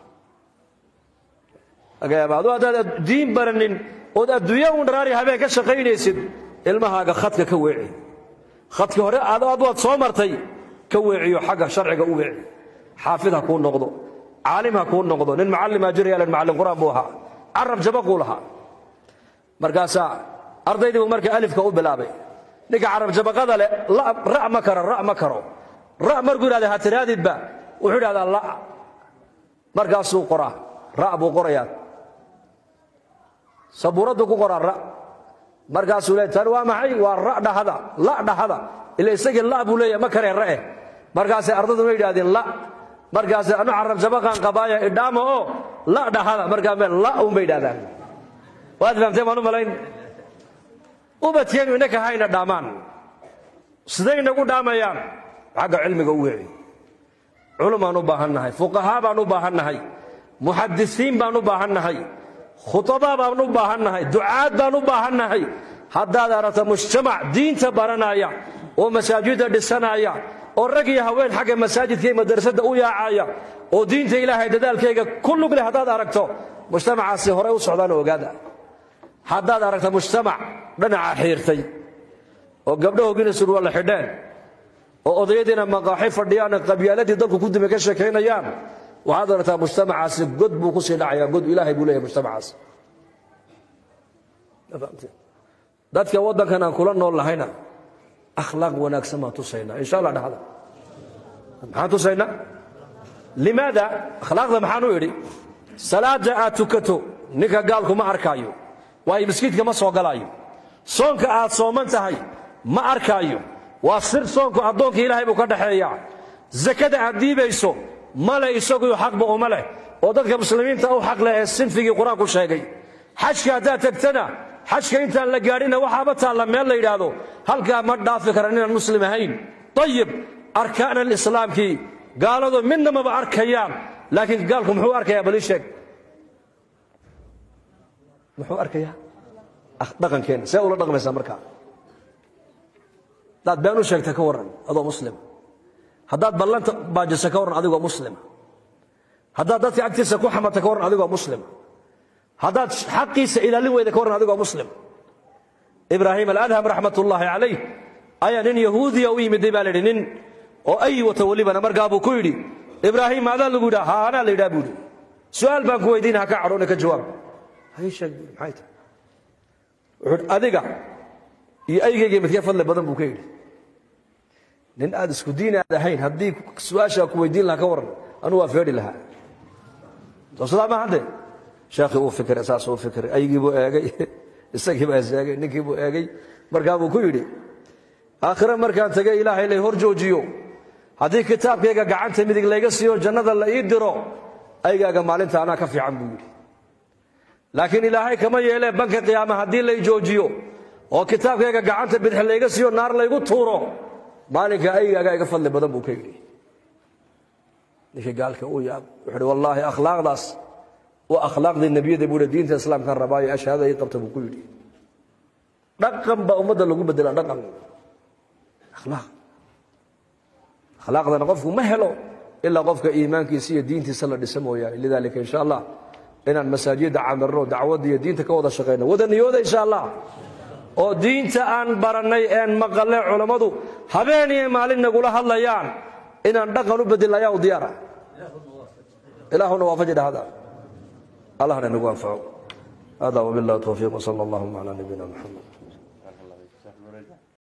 adu haddaad diin baranin ood adduunya un dharaari habeen ka shaqaynaysid ilmahaaga khadka ka weeci khadka hore ad waad soo martay ka weeciyo xagga sharciga u weeci xaafid ha kuu noqdo caalim ha kuu noqdo nin macallimaa jiraya len macallin qur'aan buu ahaa carab jabaquu lahaa markaasaa ardaydii buu marka alifka u bilaabay ninka carab jabaqada leh ra' ma karo ra' ma karo ra' markuu yidhahda ha tiraadidba wuxuu idhahdaa la markaasuu qoraa ra' buu qorayaa sabuuraddu ku qoraa ra' markaasuu leey tan waa maxay waa ra' dhahada la dhahada ila isagii la buu leeyahay ma karee ra'eh markaasay ardayduna yidhahdeen la markaasay anu carab jabaqaan qabaaya idhaama oo la dhahada markaa meel la un bay yidhahdaan waad fahamteen baan u malayn ubadkeennu innaka hayna dhaamaan siday inagu dhaamayaan xagga cilmiga u weeci culumaan u baahan nahay fuqahaa baan u baahan nahay muxadisiin baan u baahan nahay khutabaa baan u baahan nahay ducaad baan u baahan nahay haddaad aragto mujtamac diinta baranaya oo masaajidda dhisanaya oo rag iyo haween xagga masaajidka iyo madrasadda u yaacaya oo diinta ilaahay dadaalkayga ku lug leh haddaad aragto mujtamacaasi horey u socdaan ogaada haddaad aragta mujtamac dhinaca xiirtay oo gabdhahoogina surwaalla xidheen oo odayadiina maqaaxi fadhiyaan qabyaaladii dalku ku dime ka sheekaynayaan waxaad aragtaa mujtamacaasi god buu kusii dhacayaa god ilaahay buu leeyahay mujtamacaasi dadka waddankan aan kula nool lahayna akhlaaq wanaagsan baan tusaynaa insha allah dhahda maxaan tusaynaa limaada akhlaaqda maxaan u idhi salaada aad tukato ninka gaalku ma arkaayo waayo miskiidka ma soo galaayo soonka aad sooman tahay ma arkaayo waa sir soonku addoonka ilaahay buu ka dhaxeeyaa sakada aad dhiibayso male isaguyo xaqba uma leh oo dadka muslimiinta u xaq leh ee sinfigii qur-aanku sheegay xajka haddaad tagtana xajka intaan la gaadhina waxaaba taalla meel la yidhaahdo halkaa ma dhaafi karan inaan muslim ahayn ayib arkaan alislaamkii gaaladu midna maba arkayaan laakiin gaalku muxuu arkayaa balii sheeg muxuu arkayaa dhaqankeenna see ula dhaqmaysaa markaa haddaad been u sheegta ka warran adoo muslim haddaad ballanta baajisa ka warran adigoo muslima haddaad dadka agtiisa ku xamata ka warran adigoo muslima haddaad xaqiisa ilaalin weyda ka warran adigoo muslim ibraahim aladham raxmat ullaahi calayh ayaa nin yahuudiya u yimiday baa la yidhi nin oo ay wata welibana markaa buu ku yidhi ibraahim maadaa lagu yidhaa haa anaa la yidhaha buu yidhi su'aal baan ku weydiina ha ka cadhoone ka jawaab hay sheeg buu maxay tahay wuxuu adiga iyo aygayga midkee fadli badan buu ka yidhi nin aad isku diin aad ahayn haddii su-aashaa ku weydiin lahaa ka warran anuu waa feedhi lahaa soo sidaa ma hadde sheekhii uu fikiray saas uu fikiray aygii buu eegay isagii baa is eegay ninkii buu eegay markaa buu ku yidhi aakhire markaan tegey ilaahay lay hor joojiyo haddii kitaabkayga gacanta midig layga siiyo jannada la ii diro aygaaga maalinta anaa ka fiican buu yidhi laakiin ilaahay kama yeelee banka qiyaama haddii lay joojiyo oo kitaabkayga gacanta bidix layga siiyo naar laygu tuuro maalinka aygaaga iga fadli badan buu ka yidhi ninkii gaalka uu yaab wuxuu uhi wallaahi akhlaaqdaas waa akhlaaqdii nebiyada buu diinta islaamkan rabaayo ashahaada ii qabta buu ku yidhi dhaqan baa ummadda lagu bedela dhaqan akhlaaq akhlaaqdana qofku ma helo ilaa qofka iimaankiisa iyo diintiisa la dhisa mooyaane lidaalika insha allah inaan masaajidda camirno dacwadda iyo diinta ka wada shaqayno wada niyooda insha allah oo diinta aan barannay een maqalle culammadu habeen iyo maalin nagula hadlayaan inaan dhaqan u bedelna ayaa u diyaara ilaahuna waafaji dhahda allahna nagu anfaco hada wabillahi towfiiq wsala allahuma calaa nabiyina muxamed